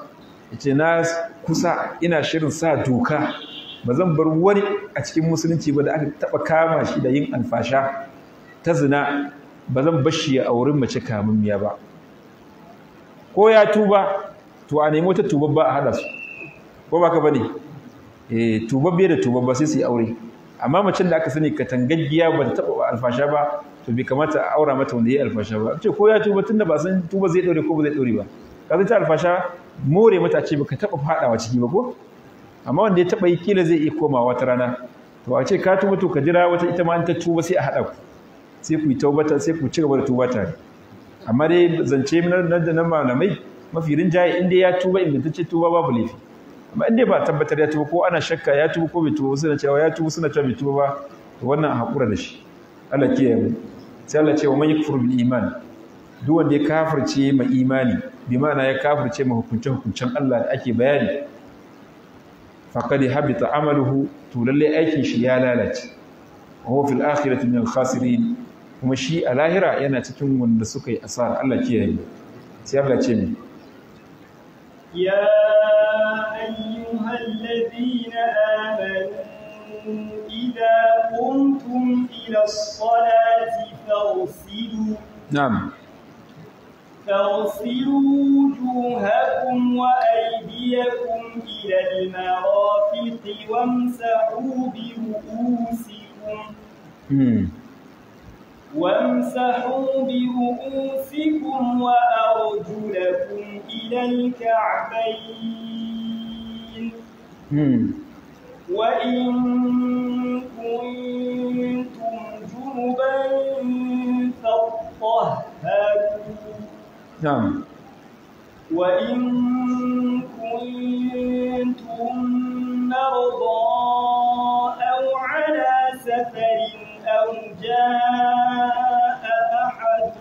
yace na kusa ina shirin sa doka ba zan bar wani a cikin musulunci ba da aka taba kama shi da yin alfasha ta zina ba zan bar shi a wurin mace kamammiya ba ko ya tuba to a nemi wata tubabba a hada su ko ba ka bane eh tubabbe da tubabba sai su yi aure amma macen da aka sani katangaggiya ba ta taba alfasha ba to bai kamata a aura mata wanda ya yi alfasha ba ce ko ya tuba tunda ba san tuba zai daure ko ba zai daure ba ka ta alfasha more mata ce baka taba fadawa ciki ba ko amma wanda ya taba yi kila zai iya komawa wata rana to a ce ka tuba to ka jira wata ita ma an ta tuba sai a hada ku sai ku yi taubata sai ku ci gaba da tuba tare amma dai zance na malamai mafi rinjaye inda ya tuba ingantacce tuba babu laifi amma inda ba tabbatar ya tuba ko ana shakka ya tuba ko bai tuba suna cewa ya tuba suna cewa bai tuba ba to wannan haƙura da shi Allah kiyaye mu sai Allah ce wa man yakfur bil iman duk wanda ya kafirce ma imani bi ma'ana ya kafirce ma hukuncen hukuncen Allah da ake bayani faqad habita amaluhu to lalle aikin shi ya lalace wa huwa fil akhirati min al khasirin kuma shi a lahira yana cikin wanda suka yi asara Allah kiyaye mu sai Allah ce mu يا أيها الذين آمنوا إذا قمتم إلى الصلاة فاغسلوا نعم فاغسلوا وجوهكم وأيديكم إلى المرافق وامسحوا برؤوسكم امم وامسحوا برؤوسكم وأرجلكم إلى الكعبين امم وإن كنتم جنبا فاطهروا نعم وإن كنتم مرضى أو على سفر أو جاء أحد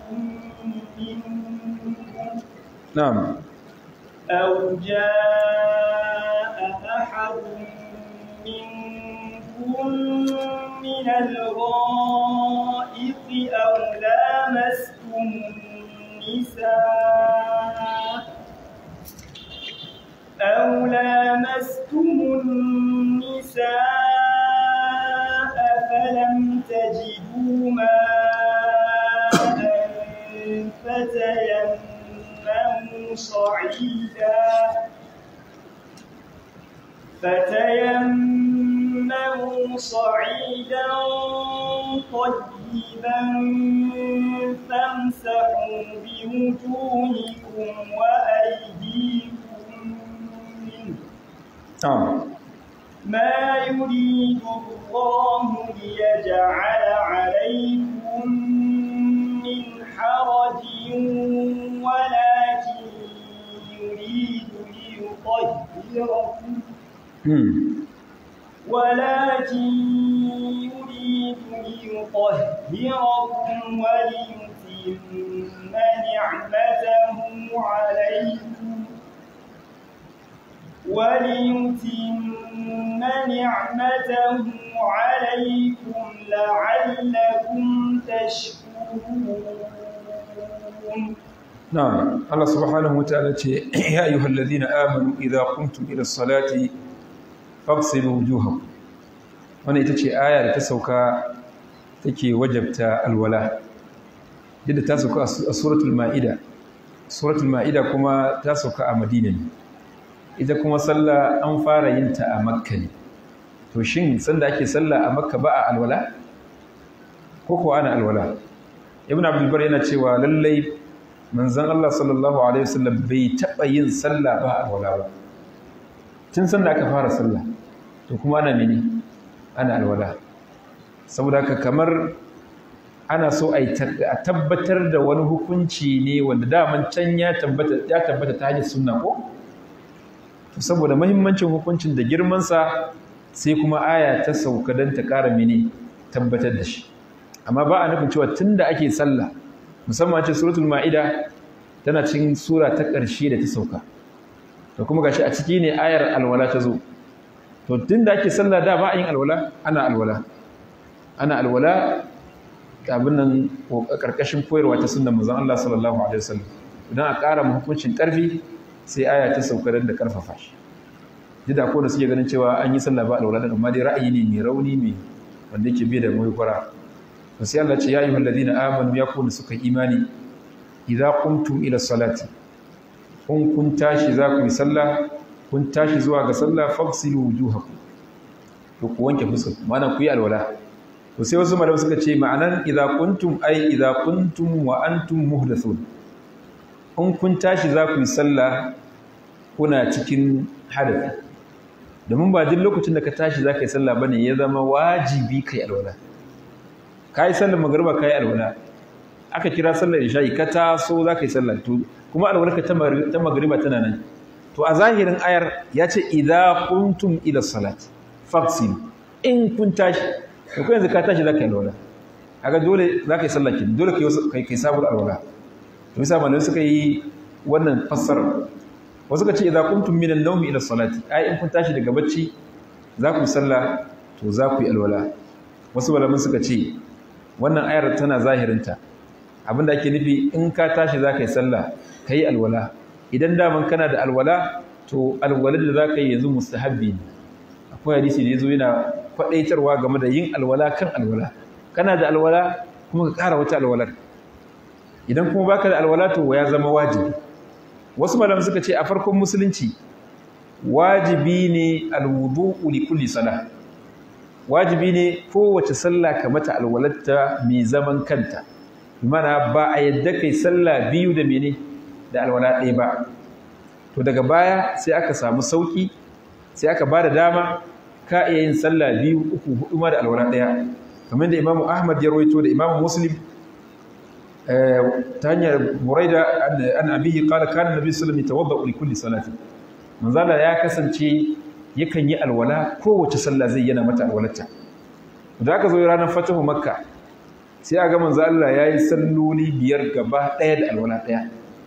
منكم نعم أو جاء أحد منكم من الغائط أو لامستم النساء أو لامستم النساء فلم تجدوا ماء فتيمموا صعيدا فتيمموا صعيدا طيبا فامسحوا بوجوهكم وأيديكم منه نعم ما يريد الله ليجعل عليكم من حرج ولكن يريد ليطهركم امم ولكن يريد ليطهركم وليتم نعمته عليكم وليتم نعمته عليكم لعلكم تشكرون نعم الله سبحانه وتعالى يا أيها الذين آمنوا إذا قمتم إلى الصلاة فاغسلوا وجوهكم wannan ita ce aya da ta sauka take wajabta alwala yadda ta sauka a suratul ma'ida suratul ma'ida kuma ta sauka a madina ne ita kuma sallah an fara yin ta a makka ne to shin sanda ake sallah a makka ba a alwala ko ko ana alwala ibn abdul bar yana cewa lallai manzon Allah sallallahu alaihi wasallam bai taba yin sallah ba alwala ba tun sanda aka fara sallah to kuma ana mene ana alwala saboda haka kamar ana so a tabbatar da wani hukunci ne wanda daman can ya tabbata ya tabbata ta hanyar sunna ko to saboda muhimmancin hukuncin da girmansa sai kuma aya ta sauka don ta ƙara mene tabbatar da shi amma ba a nufin cewa tun da ake sallah musamman ce suratul ma'ida tana cikin sura ta ƙarshe da ta sauka da kuma gashi a ciki ne ayar alwala ta zo to tun da ake sallah da ba a yin alwala ana alwala ana alwala abin nan ƙarƙashin koyarwa ta sunnan manzon Allah sallallahu alaihi wasallam idan a ƙara mu hukuncin ƙarfi sai aya ta sauka da karfafa shi duk da kowanne suke ganin cewa an yi sallah ba alwala din amma dai ra'ayi ne mai rauni mai wanda yake bi da mai kwara to sai Allah ce ya ayyuhal ladina amanu ya kuna suka imani idza qumtum ila salati kun kun tashi za ku yi sallah kun tashi zuwa ga sallah fagsilu wujuhakum to ku wanke fuskar mana ku yi alwala to sai wasu malamai suka ce ma'anan idza kuntum ay idza kuntum wa antum muhdathun in kun tashi za ku yi sallah kuna cikin hadafi domin ba duk lokacin da ka tashi za ka yi sallah bane ya zama wajibi kai alwala ka yi sallar magariba ka yi alwala aka kira sallar isha'i ka taso za ka yi sallah to kuma alwalarka ta magariba tana nan to a zahirin ayar ya ce idza kuntum ila salati faqsil in kun tashi to ko yanzu ka tashi za ka yi alwala kaga dole za ka yi sallah kin dole kai kai sabuwar alwala to yasa malamai suka yi wannan fassara wasu ka ce idza kuntum min an-nawmi ila salati ai in kun tashi daga bacci za ku yi sallah to za ku yi alwala wasu malamai suka ce wannan ayar tana zahirinta abinda ake nufi in ka tashi za ka yi sallah ka yi alwala idan daman kana da alwala to alwalar da za ka yi yanzu mustahabbi ne akwai hadisi da ya zo yana kwaɗaitarwa game da yin alwala kan alwala kana da alwala kuma ka ƙara wata alwalar idan kuma baka da alwala to ya zama wajibi wasu malamai suka ce a farkon musulunci wajibi ne alwudu'u li kulli salah wajibi ne kowace sallah ka mata alwalarta mai zaman kanta mana ba a yadda kai sallah biyu da mene da alwala ɗaya ba to daga baya sai aka samu sauki sai aka ba da dama ka iya yin sallah biyu uku hudu ma da alwala ɗaya kamar da imamu ahmad ya rawaito da imamu muslim ta hanyar buraida an abihi qala kana nabi sallallahu alaihi wasallam yatawadda li kulli salati manzala ya kasance yakan yi alwala kowace sallah zai yana mata alwalarta da aka zo ranar fatahu makka sai a ga manzo Allah yayi salloli biyar gaba ɗaya da alwala ɗaya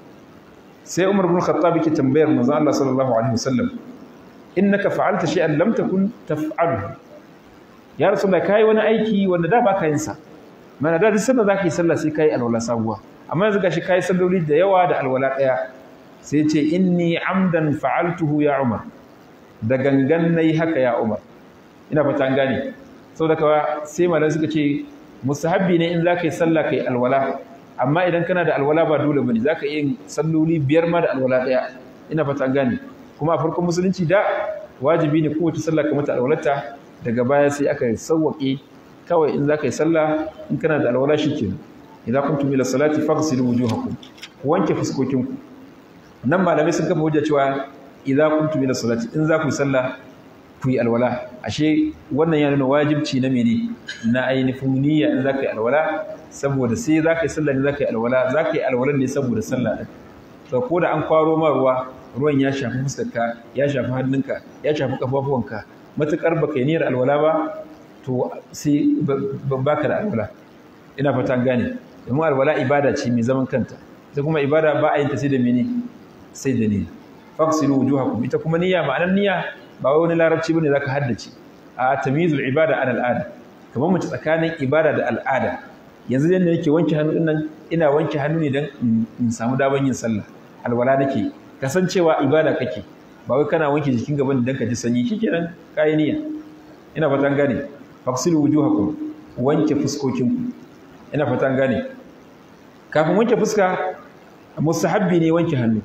sai Umar ibn Khattab yake tambayar manzo Allah sallallahu alaihi wasallam innaka fa'alta shay'an lam takun taf'aluhu ya rasulullah kai wani aiki wanda da baka yin sa mana da duk sanda zaka yi sallah sai kai alwala sabuwa amma yanzu gashi kai salloli da yawa da alwala ɗaya sai ce inni amdan fa'altuhu ya Umar da gangan nayi haka ya Umar ina fata an gane saboda kawa sai malan suka ce mustahabbi ne in zaka yi sallah kai alwala amma idan kana da alwala ba dole bane zaka yi salloli biyar ma da alwala daya ina fata an gane kuma a farkon musulunci da wajibi ne kowace sallah ka mata alwalarta daga baya sai aka sauwake kawai in zaka yi sallah in kana da alwala shikenan idza kuntum ila salati faghsilu wujuhakum ku wanke fuskokinku nan malamai sun kafa hujja cewa idza kuntum ila salati in za ku yi sallah ku yi alwala ashe wannan ya nuna wajibci na mene na ainihin niyya in za ka yi alwala saboda sai za ka yi sallah ne za ka yi alwala za ka yi alwalan ne saboda sallah ɗin to ko da an kwaro ma ruwa ruwan ya shafi fuskarka ya shafi hannunka ya shafi kafafuwanka matuƙar baka yi niyyar alwala ba to sai baka da alwala ina fatan gane domin alwala ibada ce mai zaman kanta ita kuma ibada ba a yin ta sai da mene sai da niyya faqsilu wujuhakum ita kuma niyya ma'anar niyya ba wai wani larabci bane zaka haddace a tamyizul ibada an al'ada kamar mace tsakanin ibada da al'ada yanzu yanda nake wanke hannu dinnan ina wanke hannu ne dan in samu daban yin sallah alwala nake kasancewa ibada kake ba wai kana wanke jikin gaban dan ka ji sanyi shikenan kai niyya ina fatan gane faqsilu wujuhakum wanke fuskokinku ina fatan gane kafin wanke fuska mustahabbi ne wanke hannu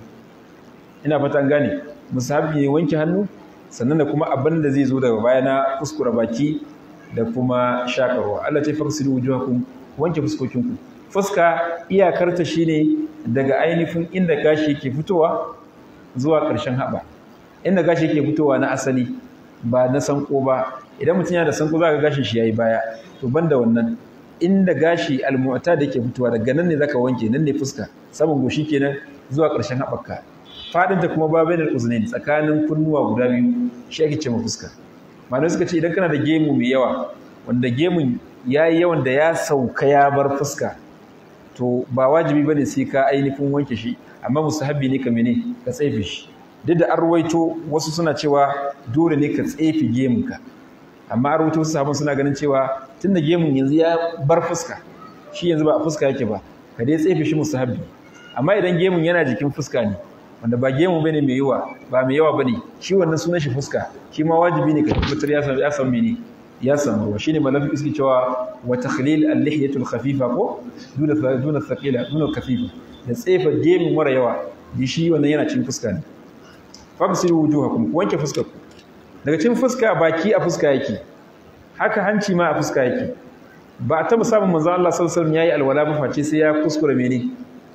ina fatan gane musahabi ne wanke hannu sannan da kuma abin da zai zo daga baya na kuskura baki da kuma shakarwa Allah ce farsilu wujuhakum wanke fuskokinku fuska iyakarta shine daga ainihin inda gashi yake fitowa zuwa ƙarshen haɓa inda gashi yake fitowa na asali ba na sanko ba idan mutum yana da sanko za ka gashin shi yayi baya to banda wannan inda gashi almu'ta da yake fitowa daga nan ne zaka wanke nan ne fuska saman goshi kenan zuwa ƙarshen haɓarka fadinta kuma ba bainal uznain tsakanin kunnuwa guda biyu shi ake ce fuska malamai suka ce idan kana da gemu mai yawa wanda gemun yayi yawan da ya sauka ya bar fuska to ba wajibi bane sai ka ainihin wanke shi amma mustahabbi ne ka mene ka tsefe shi duk da an ruwaito wasu suna cewa dole ne ka tsefe gemunka amma an ruwaito wasu sahabban suna ganin cewa tunda gemun yanzu ya bar fuska shi yanzu ba a fuska yake ba ka dai tsefe shi mustahabbi amma idan gemun yana jikin fuska ne wanda ba gemu bane mai yawa ba mai yawa bane shi wannan sunan shi fuska shi ma wajibi ne ka tabbatar ya samu ya samu mene ya samu ruwa shine malafi suke cewa wa takhlil al-lihyatu al-khafifa ko duna duna thaqila duna khafifa da tsefa gemu mara yawa di shi wannan yana cin fuska ne fabsilu wujuhakum wanke fuskar ku daga cin fuska baki a fuska yake haka hanci ma a fuska yake ba a taɓa samun manzo Allah sallallahu alaihi wasallam yayi alwala ba face sai ya kuskura mene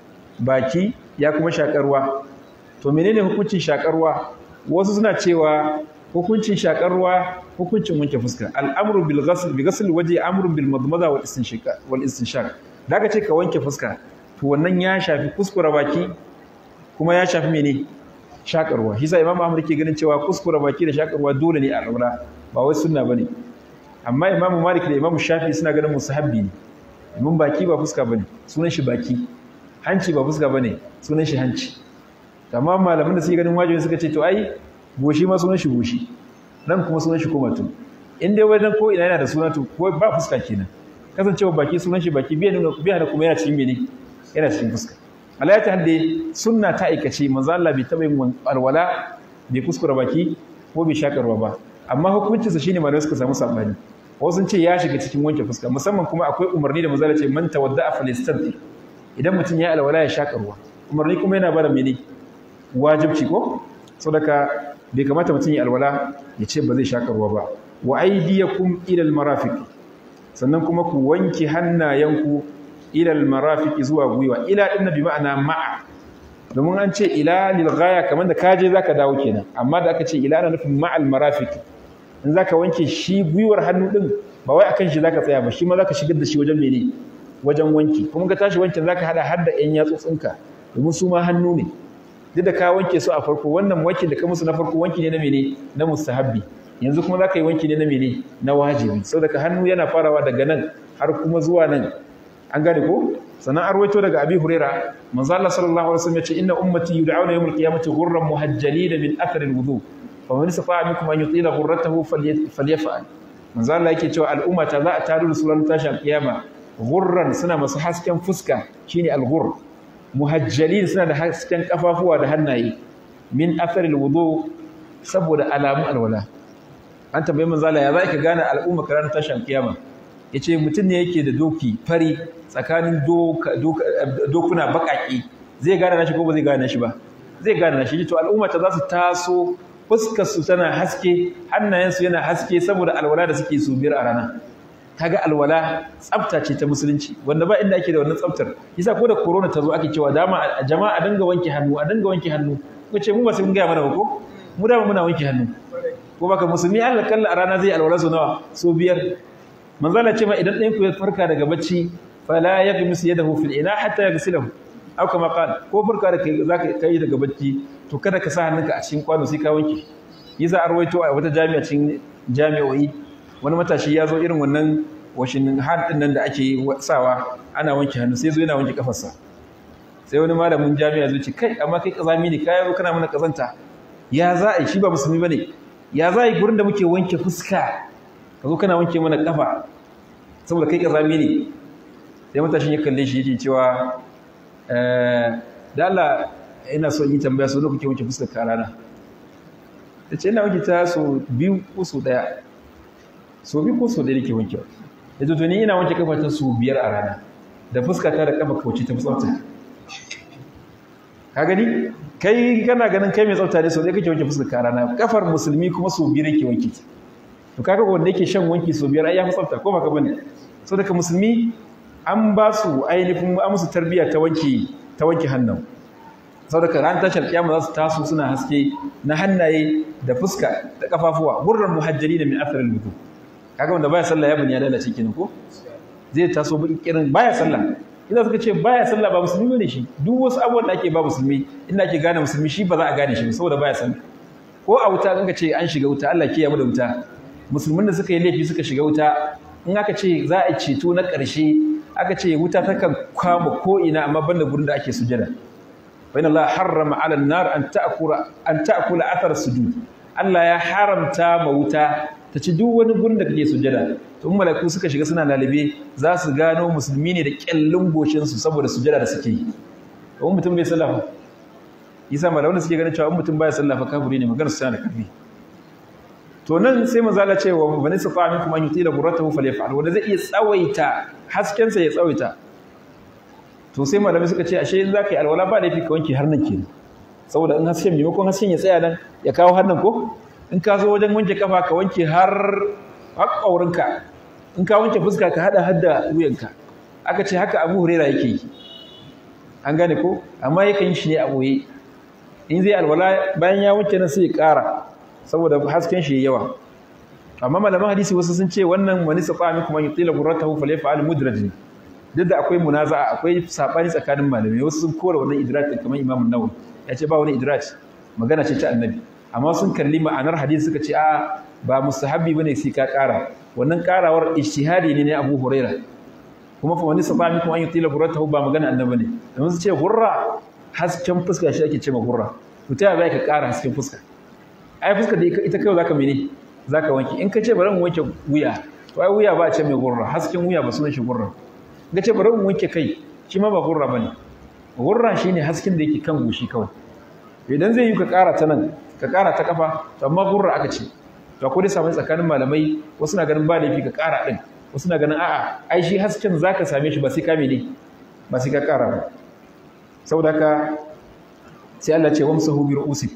baki ya kuma shakarwa to menene hukuncin shakarwa wasu suna cewa hukuncin shakarwa hukuncin wanke fuska al'amru bil ghasl bi ghasl wajhi amru bil madmada wal istinshaq wal istinshaq daga ce ka wanke fuska to wannan ya shafi kuskura baki kuma ya shafi mene shakarwa shi sa imam Ahmad ke ganin cewa kuskura baki da shakarwa dole ne a alwala ba wai sunna bane amma imamu malik da imamu shafi suna ganin musahabbi ne domin baki ba fuska bane sunan shi baki hanci ba fuska bane sunan shi hanci amma malaman da suke ganin wajibi suka ce to ai goshi ma sunan shi goshi nan kuma sunan shi kumatu in dai wajen ko ina yana da suna to ko ba fuska kenan kasancewa baki sunan shi baki biya nuna biya da kuma yana cikin mene yana cikin fuska Allah ya ta hadde sunna ta aikace manzo Allah bai taba yin alwala bai kuskura baki ko bai shakarwa ba amma hukuncinsa shine malamai suka samu sabani wasu sun ce ya shiga cikin wanke fuska musamman kuma akwai umarni da manzo ce man tawadda'a falyastanti idan mutum ya alwala ya shaka ruwa umarni kuma yana bada mene wajibci ko saboda bai kamata mutum ya alwala ya ce ba zai shaka ruwa ba wa aydiyakum ila almarafiq sannan kuma ku wanke hannayenku ila almarafiq zuwa gwiwa ila din bi ma'ana ma'a domin an ce ila lil ghaya kamar da kaje zaka dawo kenan amma da aka ce ila ana nufin ma'al marafiq in zaka wanke shi gwiwar hannu din ba wai akan shi zaka tsaya ba shi ma zaka shigar da shi wajen mene wajen wanki kuma ka tashi wankin zaka hada har da ƴan yatsotsinka domin su ma hannu ne duk da ka wanke su a farko wannan wankin da ka musu na farko wanki ne na mene na mustahabbi yanzu kuma zaka yi wanki ne na mene na wajibi saboda ka hannu yana farawa daga nan har kuma zuwa nan an gane ko sannan an rawaito daga abi huraira manzo Allah sallallahu alaihi wasallam ya ce inna ummati yud'auna yawm al-qiyamati ghurran muhajjalin min athar al-wudu fa man istata'a minkum an yutila ghurratahu falyaf'al manzo Allah yake cewa al'umma ta za a taru da sunan tashi al-qiyama ghurran suna masu hasken fuska shine al-ghurr muhajjalin suna da hasken kafafuwa da hannaye min athar al-wudu saboda alamu alwala an tambayi manzo Allah ya za ka gane al'umma karan tashi al-qiyama yace mutum ne yake da doki fari tsakanin dokuna baƙaƙe zai gane nashi ko ba zai gane nashi ba zai gane nashi to al'umma ta za su taso fuskar su tana haske hannayensu yana haske saboda alwala da suke su biyar a rana kaga alwala tsafta ce ta musulunci wanda ba inda ake da wannan tsaftar yasa ko da corona ta zo ake cewa dama a jama'a a dinga wanke hannu a dinga wanke hannu ko ce mu ba sai mun gaya mana ba ko mu dama muna wanke hannu ko baka musulmi Allah kalla a rana zai alwala su nawa so biyar manzala ce ma idan ɗayan ku ya farka daga bacci fala yaghmis yadahu fil ina hatta yaghsilahu aw kama qala ko farka da kai zaka kai daga bacci to kada ka sa hannunka a cikin kwano sai ka wanke yasa arwaito a wata jami'a cikin jami'o'i wani matashi ya zo irin wannan washin hand din nan da ake sawa ana wanke hannu sai zo yana wanke kafarsa sai wani malamin jami'a zai ce kai amma kai kazami ne kai zo kana mana kazanta ya za a yi shi ba musulmi bane ya za a yi gurin da muke wanke fuska ka zo kana wanke mana kafa saboda kai kazami ne sai matashin ya kalle shi yake cewa da Allah ina so yi tambaya so kuke wanke fuskar ka rana ta ce ina wanke ta so biyu ko so daya so biyu ko so daya nake wanke da to ni ina wanke kafa ta so biyar a rana da fuska ta da kafa kauce ta tsafta ka gani kai kana ganin kai mai tsafta ne so daya kake wanke fuskar ka rana kafar musulmi kuma so biyar yake wanke ta to kaga wanda yake shan wanki so biyar ai ya fi tsafta ko baka bane so daga musulmi an ba su ainihin an musu tarbiyya ta wanki ta wanki hannun saboda ran tashar kiyama za su taso suna haske na hannaye da fuska da kafafuwa gurran muhajjari da min atharil wudu kaga wanda baya sallah ya bani ya lalace kenan ko zai taso baki kirin baya sallah idan suka ce baya sallah ba musulmi bane shi duk wasu abubuwan da ake ba musulmi inda ake gane musulmi shi ba za a gane shi saboda baya sallah ko a wuta in ka ce an shiga wuta Allah ke yamu da wuta musulmin da suka yi laifi suka shiga wuta in aka ce za a ceto na ƙarshe aka ce wuta takan kwama ko'ina amma banda gurin da ake sujada bayan Allah harrama ala nar an ta'kula an ta'kula athar sujud Allah ya haramta ma wuta ta ci duk wani gurin da kake sujada to in malaiku suka shiga suna lalibe za su gano musulmi ne da kyallin goshin su saboda sujada da suke yi to mutum bai sallah yasa malaman suke ganin cewa in mutum baya sallah fa kafiri ne maganar sa da karfi to nan sai manzo Allah ce wa bani safa min kuma yutila burratahu falyaf'al wanda zai iya tsawaita hasken sa ya tsawaita to sai malamai suka ce ashe in zaka yi alwala ba laifi ka wanke har nan kenan saboda in hasken maimakon hasken ya tsaya nan ya kawo har nan ko in ka zo wajen wanke kafa ka wanke har haƙƙaurinka in ka wanke fuska ka hada hadda wuyanka aka ce haka Abu Huraira yake yi an gane ko amma yakan yi shi ne a boye in zai alwala bayan ya wanke nan sai ya ƙara saboda hasken shi yawa amma malaman hadisi wasu sun ce wannan wani safa min kuma yutila qurratahu falyaf'al mudraj duk da akwai munaza'a akwai sabani tsakanin malamai wasu sun kora wannan idraj kamar Imam Nawawi ya ce ba wani idraj magana ce ta annabi amma sun kalli ma'anar hadisi suka ce a ba mustahabbi bane sai ka ƙara wannan ƙarawar ijtihadi ne na Abu Huraira kuma fa wani safa min kuma yutila qurratahu ba magana annabi ne domin su ce hurra hasken fuska shi ake ce ma hurra to ta yaya ka ƙara hasken fuska ai fuskar da ita kai zaka mene zaka wanke in ka ce bari mu wanke wuya to ai wuya ba a ce mai gurra hasken wuya ba sunan shi gurra ga ce bari mu wanke kai shi ma ba gurra bane gurra shine hasken da yake kan goshi kawai idan zai yi ka ƙara ta nan ka ƙara ta kafa to amma gurra aka ce to akwai samun tsakanin malamai wasu na ganin ba laifi ka ƙara din wasu na ganin a'a ai shi hasken zaka same shi ba sai ka mene ba sai ka ƙara ba saboda haka sai Allah ce wamsahu bi ru'usikum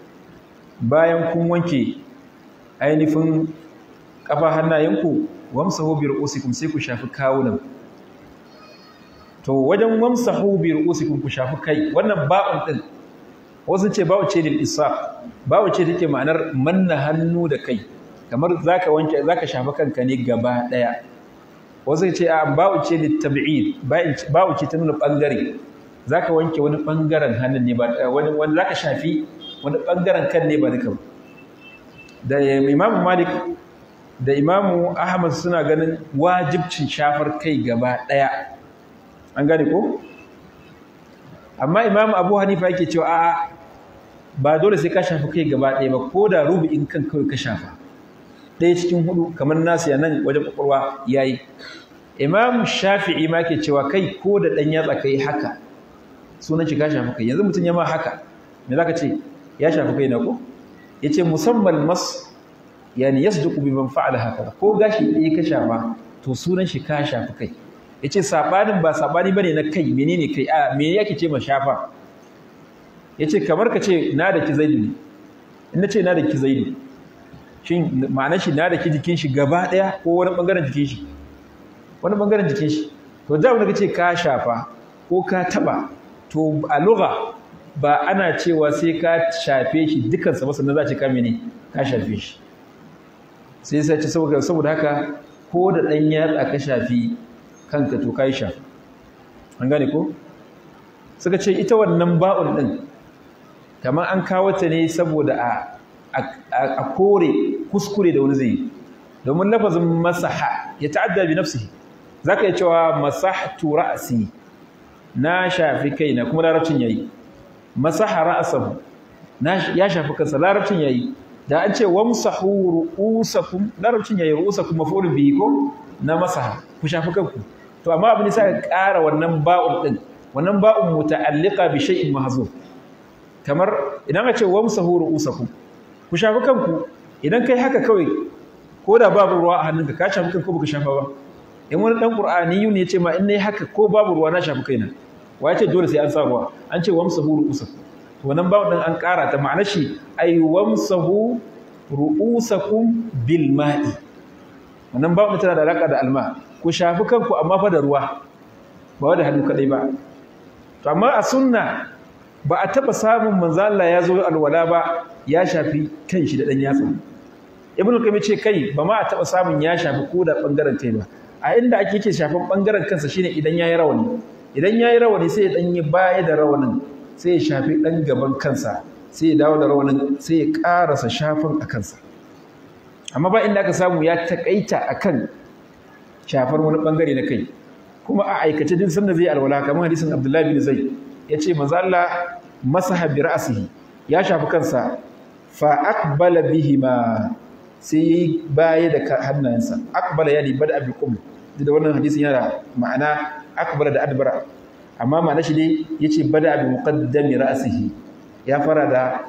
bayan kun wanke ainihin kafa hannayenku wamsahu bi ru'usikum sai ku shafi kawunan to wajen wamsahu bi ru'usikum ku shafi kai wannan ba'un din wasu ce ba'u ce lil isaf ba'u ce take ma'anar manna hannu da kai kamar zaka wanke zaka shafi kanka ne gaba daya wasu ce a ba'u ce lit tab'id ba'u ce ta nuna bangare zaka wanke wani bangaren hannun ne ba wani wani zaka shafi wani ɓangaren kan ne ba duka da imamu malik da imamu ahmad suna ganin wajibcin shafar kai gaba ɗaya an gane ko amma imamu abu hanifa yake cewa a'a ba dole sai ka shafi kai gaba ɗaya ba ko da rubu'in kan kawai ka shafa ɗaya cikin hudu kamar nasu ya nan wajen ƙwaƙwalwa ya yi imam shafi'i ma ke cewa kai ko da ɗan yatsa kai haka sunan shi ka shafi kai yanzu mutum ya ma haka me za ka ce ya shafi kai na ko ya ce musamman mas yani yasduqu bi man fa'ala haka ko gashi ɗaya ka shafa to sunan shi ka shafi kai ya ce saɓanin ba saɓani ba ne na kai menene kai a me yake ce ma shafa ya ce kamar ka ce na da ki zaidu ne in na ce na da ki zaidu shin ma'ana shi na da ki jikin shi gaba ɗaya ko wani ɓangaren jikin shi wani ɓangaren jikin shi to da wanda ka ce ka shafa ko ka taɓa to a lugha ba ana cewa sai ka shafe shi dukansa ba sannan za ce ka mene ka shafe shi sai sai ce saboda haka ko da ɗan yatsa ka shafi kanka to ka yi shafa an gane ko suka ce ita wannan ba'un ɗin kamar an kawo ta ne saboda a kore kuskure da wani zai yi domin lafazin masaha ya ta'adda bi nafsihi zaka iya cewa masahtu ra'si na shafi kaina kuma larabcin yayi masaha ra'sahu na ya shafi kansa larabcin yayi da an ce wamsahu ru'usakum larabcin yayi ru'usakum maf'ulun bihi ko na masaha ku shafi kanku to amma abin sai ka ƙara wannan ba'un din wannan ba'un muta'alliqa bi shay'in mahzuf kamar idan ka ce wamsahu ru'usakum ku shafi kanku idan kai haka kawai ko da babu ruwa a hannunka ka shafi kanka ko baka shafa ba in wani dan qur'ani ne ya ce ma in nayi haka ko babu ruwa na shafi kaina wa ce dole sai an sa ruwa an ce wamsahu ru'usakum to wannan ba'un din an ƙara ta ma'anar shi ay wamsahu ru'usakum bil ma'i wannan ba'un tana da alaka da alma ku shafi kanku amma fa da ruwa ba da hannu kadai ba to amma a sunna ba a taba samun manzo Allah ya zo alwala ba ya shafi kanshi da dan yatsa ibn al ce kai ba ma a taba samun ya shafi ko da bangaren kai ba a inda ake yake shafan bangaren kansa shine idan yayi rawani idan yayi rawani sai ya dan yi baya da rawanin sai ya shafi dan gaban kansa sai ya dawo da rawanin sai ya karasa shafin a kansa amma ba inda aka samu ya takaita akan shafar wani bangare na kai kuma a aikace din sanda zai alwala kamar hadisin Abdullahi bin Zaid yace manzo Allah masaha bi ra'sihi ya shafi kansa fa aqbala bihima sai yayi baya da hannayensa aqbala yani bada bi qum da wannan hadisin yana ma'ana aqbala da adbara amma ma'ana shi dai yace bada bi muqaddami ra'sihi ya fara da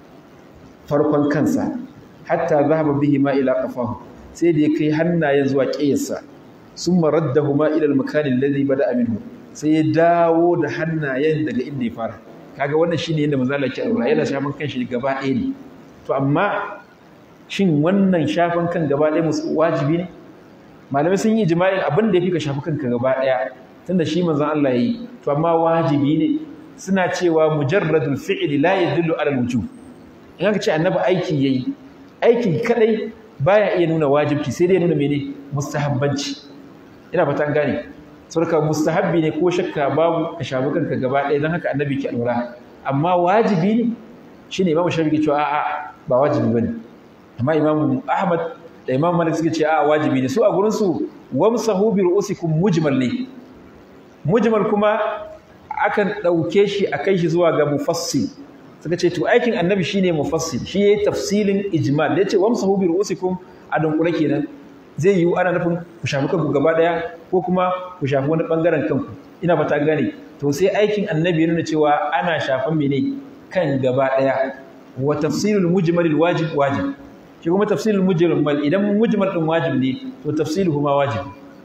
farkon kansa hatta zahaba bihi ma ila qafahu sai da ya kai hannayen zuwa ƙiyarsa summa raddahu ma ila al-makan alladhi bada'a minhu sai ya dawo da hannayen daga inda ya fara kaga wannan shine yadda manzo Allah ke aura yana shafan kanshi gaba ɗaya ne to amma shin wannan shafan kan gaba ɗaya musu wajibi ne malamai sun yi ijma'in abin da yafi ka shafi kanka gaba ɗaya tunda shi manzo Allah yi to amma wajibi ne suna cewa mujarradul fi'li la yadullu ala al-wujub in aka ce annabi aiki yayi aiki kadai baya iya nuna wajibci sai dai nuna mene mustahabbanci ina fata an gane saboda mustahabbi ne ko shakka babu ka shafi kanka gaba ɗaya don haka annabi ke alwala amma wajibi ne shine imamu shafi ke cewa a'a ba wajibi bane amma imamu ahmad da imamu malik suke ce a'a wajibi ne su a gurin su wamsahu bi ru'usikum mujmal ne mujmal kuma akan ɗauke shi a kai shi zuwa ga mufassil suka ce to aikin annabi shine mufassil shi yayi tafsilin ijmal da yace wamsahu bi ru'usikum a dunkule kenan zai yiwu ana nufin ku shafi kanku gaba daya ko kuma ku shafi wani bangaren kanku ina fata gane to sai aikin annabi nuna cewa ana shafan mene kan gaba daya wa tafsilul mujmalil wajib wajib shi kuma tafsilul mujmal idan mujmal din wajib ne to tafsiluhu ma wajib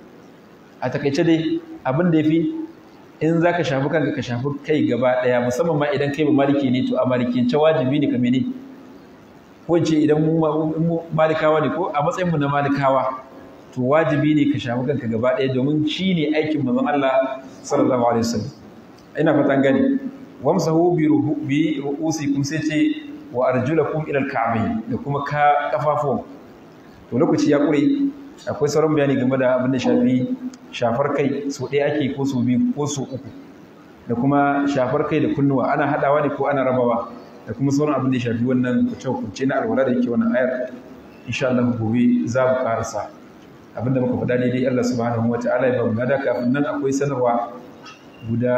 a takaice dai abin da yafi in zaka shafi kanka ka shafi kai gaba daya musamman ma idan kai ba maliki ne to a malikiyance wajibi ne ka mene ko ce idan mu malikawa ne ko a matsayin mu na malikawa to wajibi ne ka shafi kanka gaba ɗaya domin shi ne aikin manzon Allah sallallahu alaihi wasallam ina fatan gani wamsahu bi bi ru'usikum sai ce wa arjulakum ila al-ka'bayn da kuma ka kafafuwan to lokaci ya kure akwai sauran bayani game da abin da shafi shafar kai so ɗaya ake ko so biyu ko so uku da kuma shafar kai da kunnuwa ana haɗawa ne ko ana rabawa da kuma sauran abin da ya shafi wannan kuce-kuce na alwala da yake wannan ayar insha Allah gobe za mu karasa abinda muka faɗa daidai Allah subhanahu wa ta'ala ya ba mu gada kafin nan akwai sanarwa guda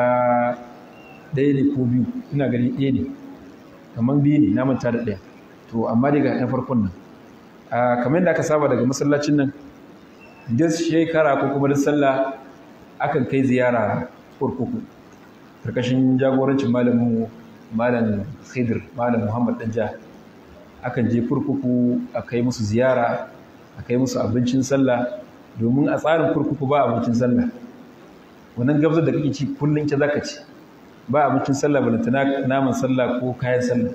ɗaya ne ko biyu ina gani ɗaya ne kamar biyu ne na manta da ɗaya to amma dai ga na farkon nan a kamar yadda aka saba daga masallacin nan duk shekara ko kuma duk sallah akan kai ziyara kurkuku karkashin jagorancin malamin malam khidir malam muhammad danja akan je kurkuku a kai musu ziyara a kai musu abincin sallah domin a tsarin kurkuku ba abincin sallah wannan gabzar da kake ci kullum ke zaka ci ba abincin sallah balantana naman sallah ko kayan sallah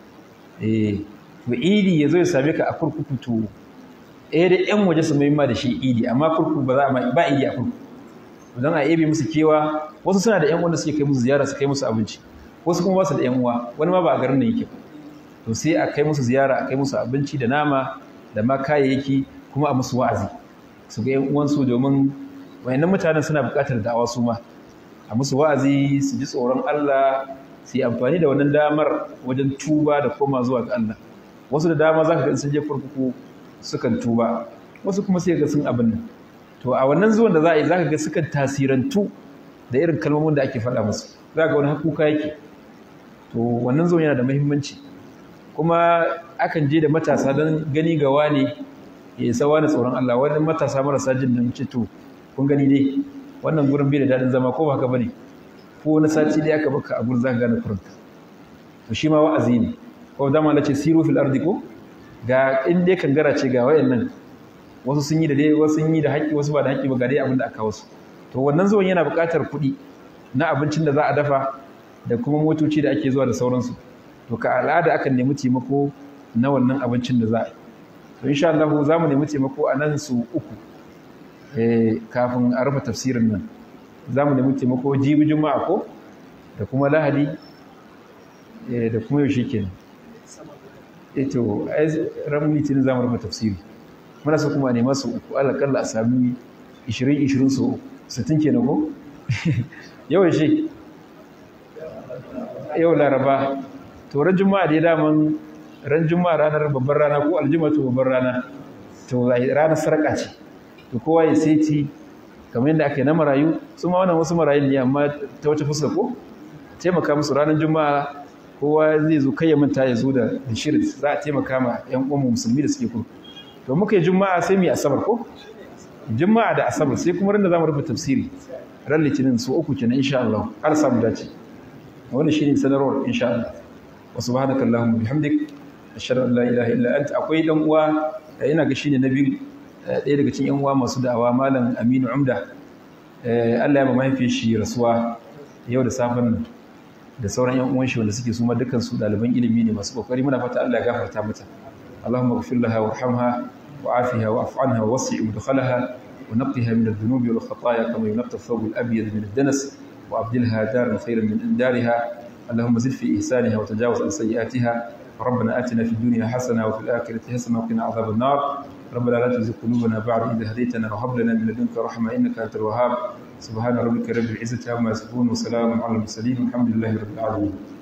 eh to idi ya zo ya same ka a kurkuku to eh da yan waje su mai ma da shi idi amma kurkuku ba za a ba idi a kurkuku don a ebe musu kewa wasu suna da yan wanda suke kai musu ziyara su kai musu abinci wasu kuma ba su da yan uwa wani ma ba a garin da yake to sai a kai musu ziyara a kai musu abinci da nama da ma kayayyaki kuma a musu wa'azi su ga yan uwansu domin wayannan mutanen suna buƙatar da'awa su ma a musu wa'azi su ji tsoron Allah su yi amfani da wannan damar wajen tuba da koma zuwa ga Allah wasu da dama za ka ga sun je kurkuku sukan tuba wasu kuma sai ga sun abin nan to a wannan zuwan da za a yi za ka ga sukan tasirantu da irin kalmomin da ake faɗa musu za ga wani hakuka yake to wannan zuwan yana da muhimmanci kuma akan je da matasa don gani ga wani ya isa wani tsoron Allah wani matasa marasa jin nan ce to kun gani dai wannan gurin bai da daɗin zama ko ba haka bane ko wani sati dai aka baka a gurin za ka gane kurinka to shi ma wa'azi ne ko dama na ce siru fil ardi ko ga in dai kangara ce ga wayannan wasu sun yi da dai wasu sun yi da haƙƙi wasu ba da haƙƙi ba ga dai abin da aka wasu to wannan zuwan yana buƙatar kuɗi na abincin da za a dafa da kuma motoci da ake zuwa da sauransu to ka al'ada akan nemi taimako na wannan abincin da za a yi to insha Allah za mu nemi taimako a nan su uku eh kafin a rufe tafsirin nan za mu nemi taimako jibi juma'a ko da kuma lahadi da kuma yaushe kenan eto ran litinin za mu rufe tafsiri muna so kuma nema su uku alaƙalla a sami 20-20 su 60 kenan ko yau yaushe yau laraba to ran juma'a dai daman ran juma'a ranar babbar rana ko aljuma to babbar rana to ranar sarƙa ce to kowa ya seti kamar yadda aka yi na marayu su ma wannan wasu marayun ne amma ta wata fuska ko taimaka musu ranar juma'a kowa zai zo kai ya manta ya zo da shirin za a taimaka ma yan uwan musulmi da suke kurku to muka yi juma'a sai mu yi asabar ko juma'a da asabar sai kuma ran da zamu rufe tafsiri ran litinin su uku kenan insha Allah har samu dace wannan shine sanarwar insha Allah wa subhanaka allahumma bihamdik ashhadu an la ilaha illa anta akwai dan uwa ina ga shine na biyu ɗaya daga cikin yan uwa masu da'awa malam Aminu Umda Allah ya ba mahaifiyar shi rasuwa yau da safen nan da sauran yan uwan shi wanda suke su ma dukkan su ɗaliban ilimi ne masu kokari muna fata Allah ya gafarta mata Allahumma ighfir laha warhamha wa'afiha wa'fu anha wa wasi' mudkhalaha wa naqqiha min adh-dhunubi wal khataaya kama yunqqa ath-thawb al-abyad min ad-danas wa abdilha daran khayran min dariha اللهم زد في إحسانها وتجاوز عن سيئاتها ربنا آتنا في الدنيا حسنة وفي الآخرة حسنة وقنا عذاب النار ربنا لا تزغ قلوبنا بعد إذ هديتنا وهب لنا من لدنك رحمة إنك أنت الوهاب سبحان ربك رب العزة عما يصفون وسلام على المرسلين والحمد لله رب العالمين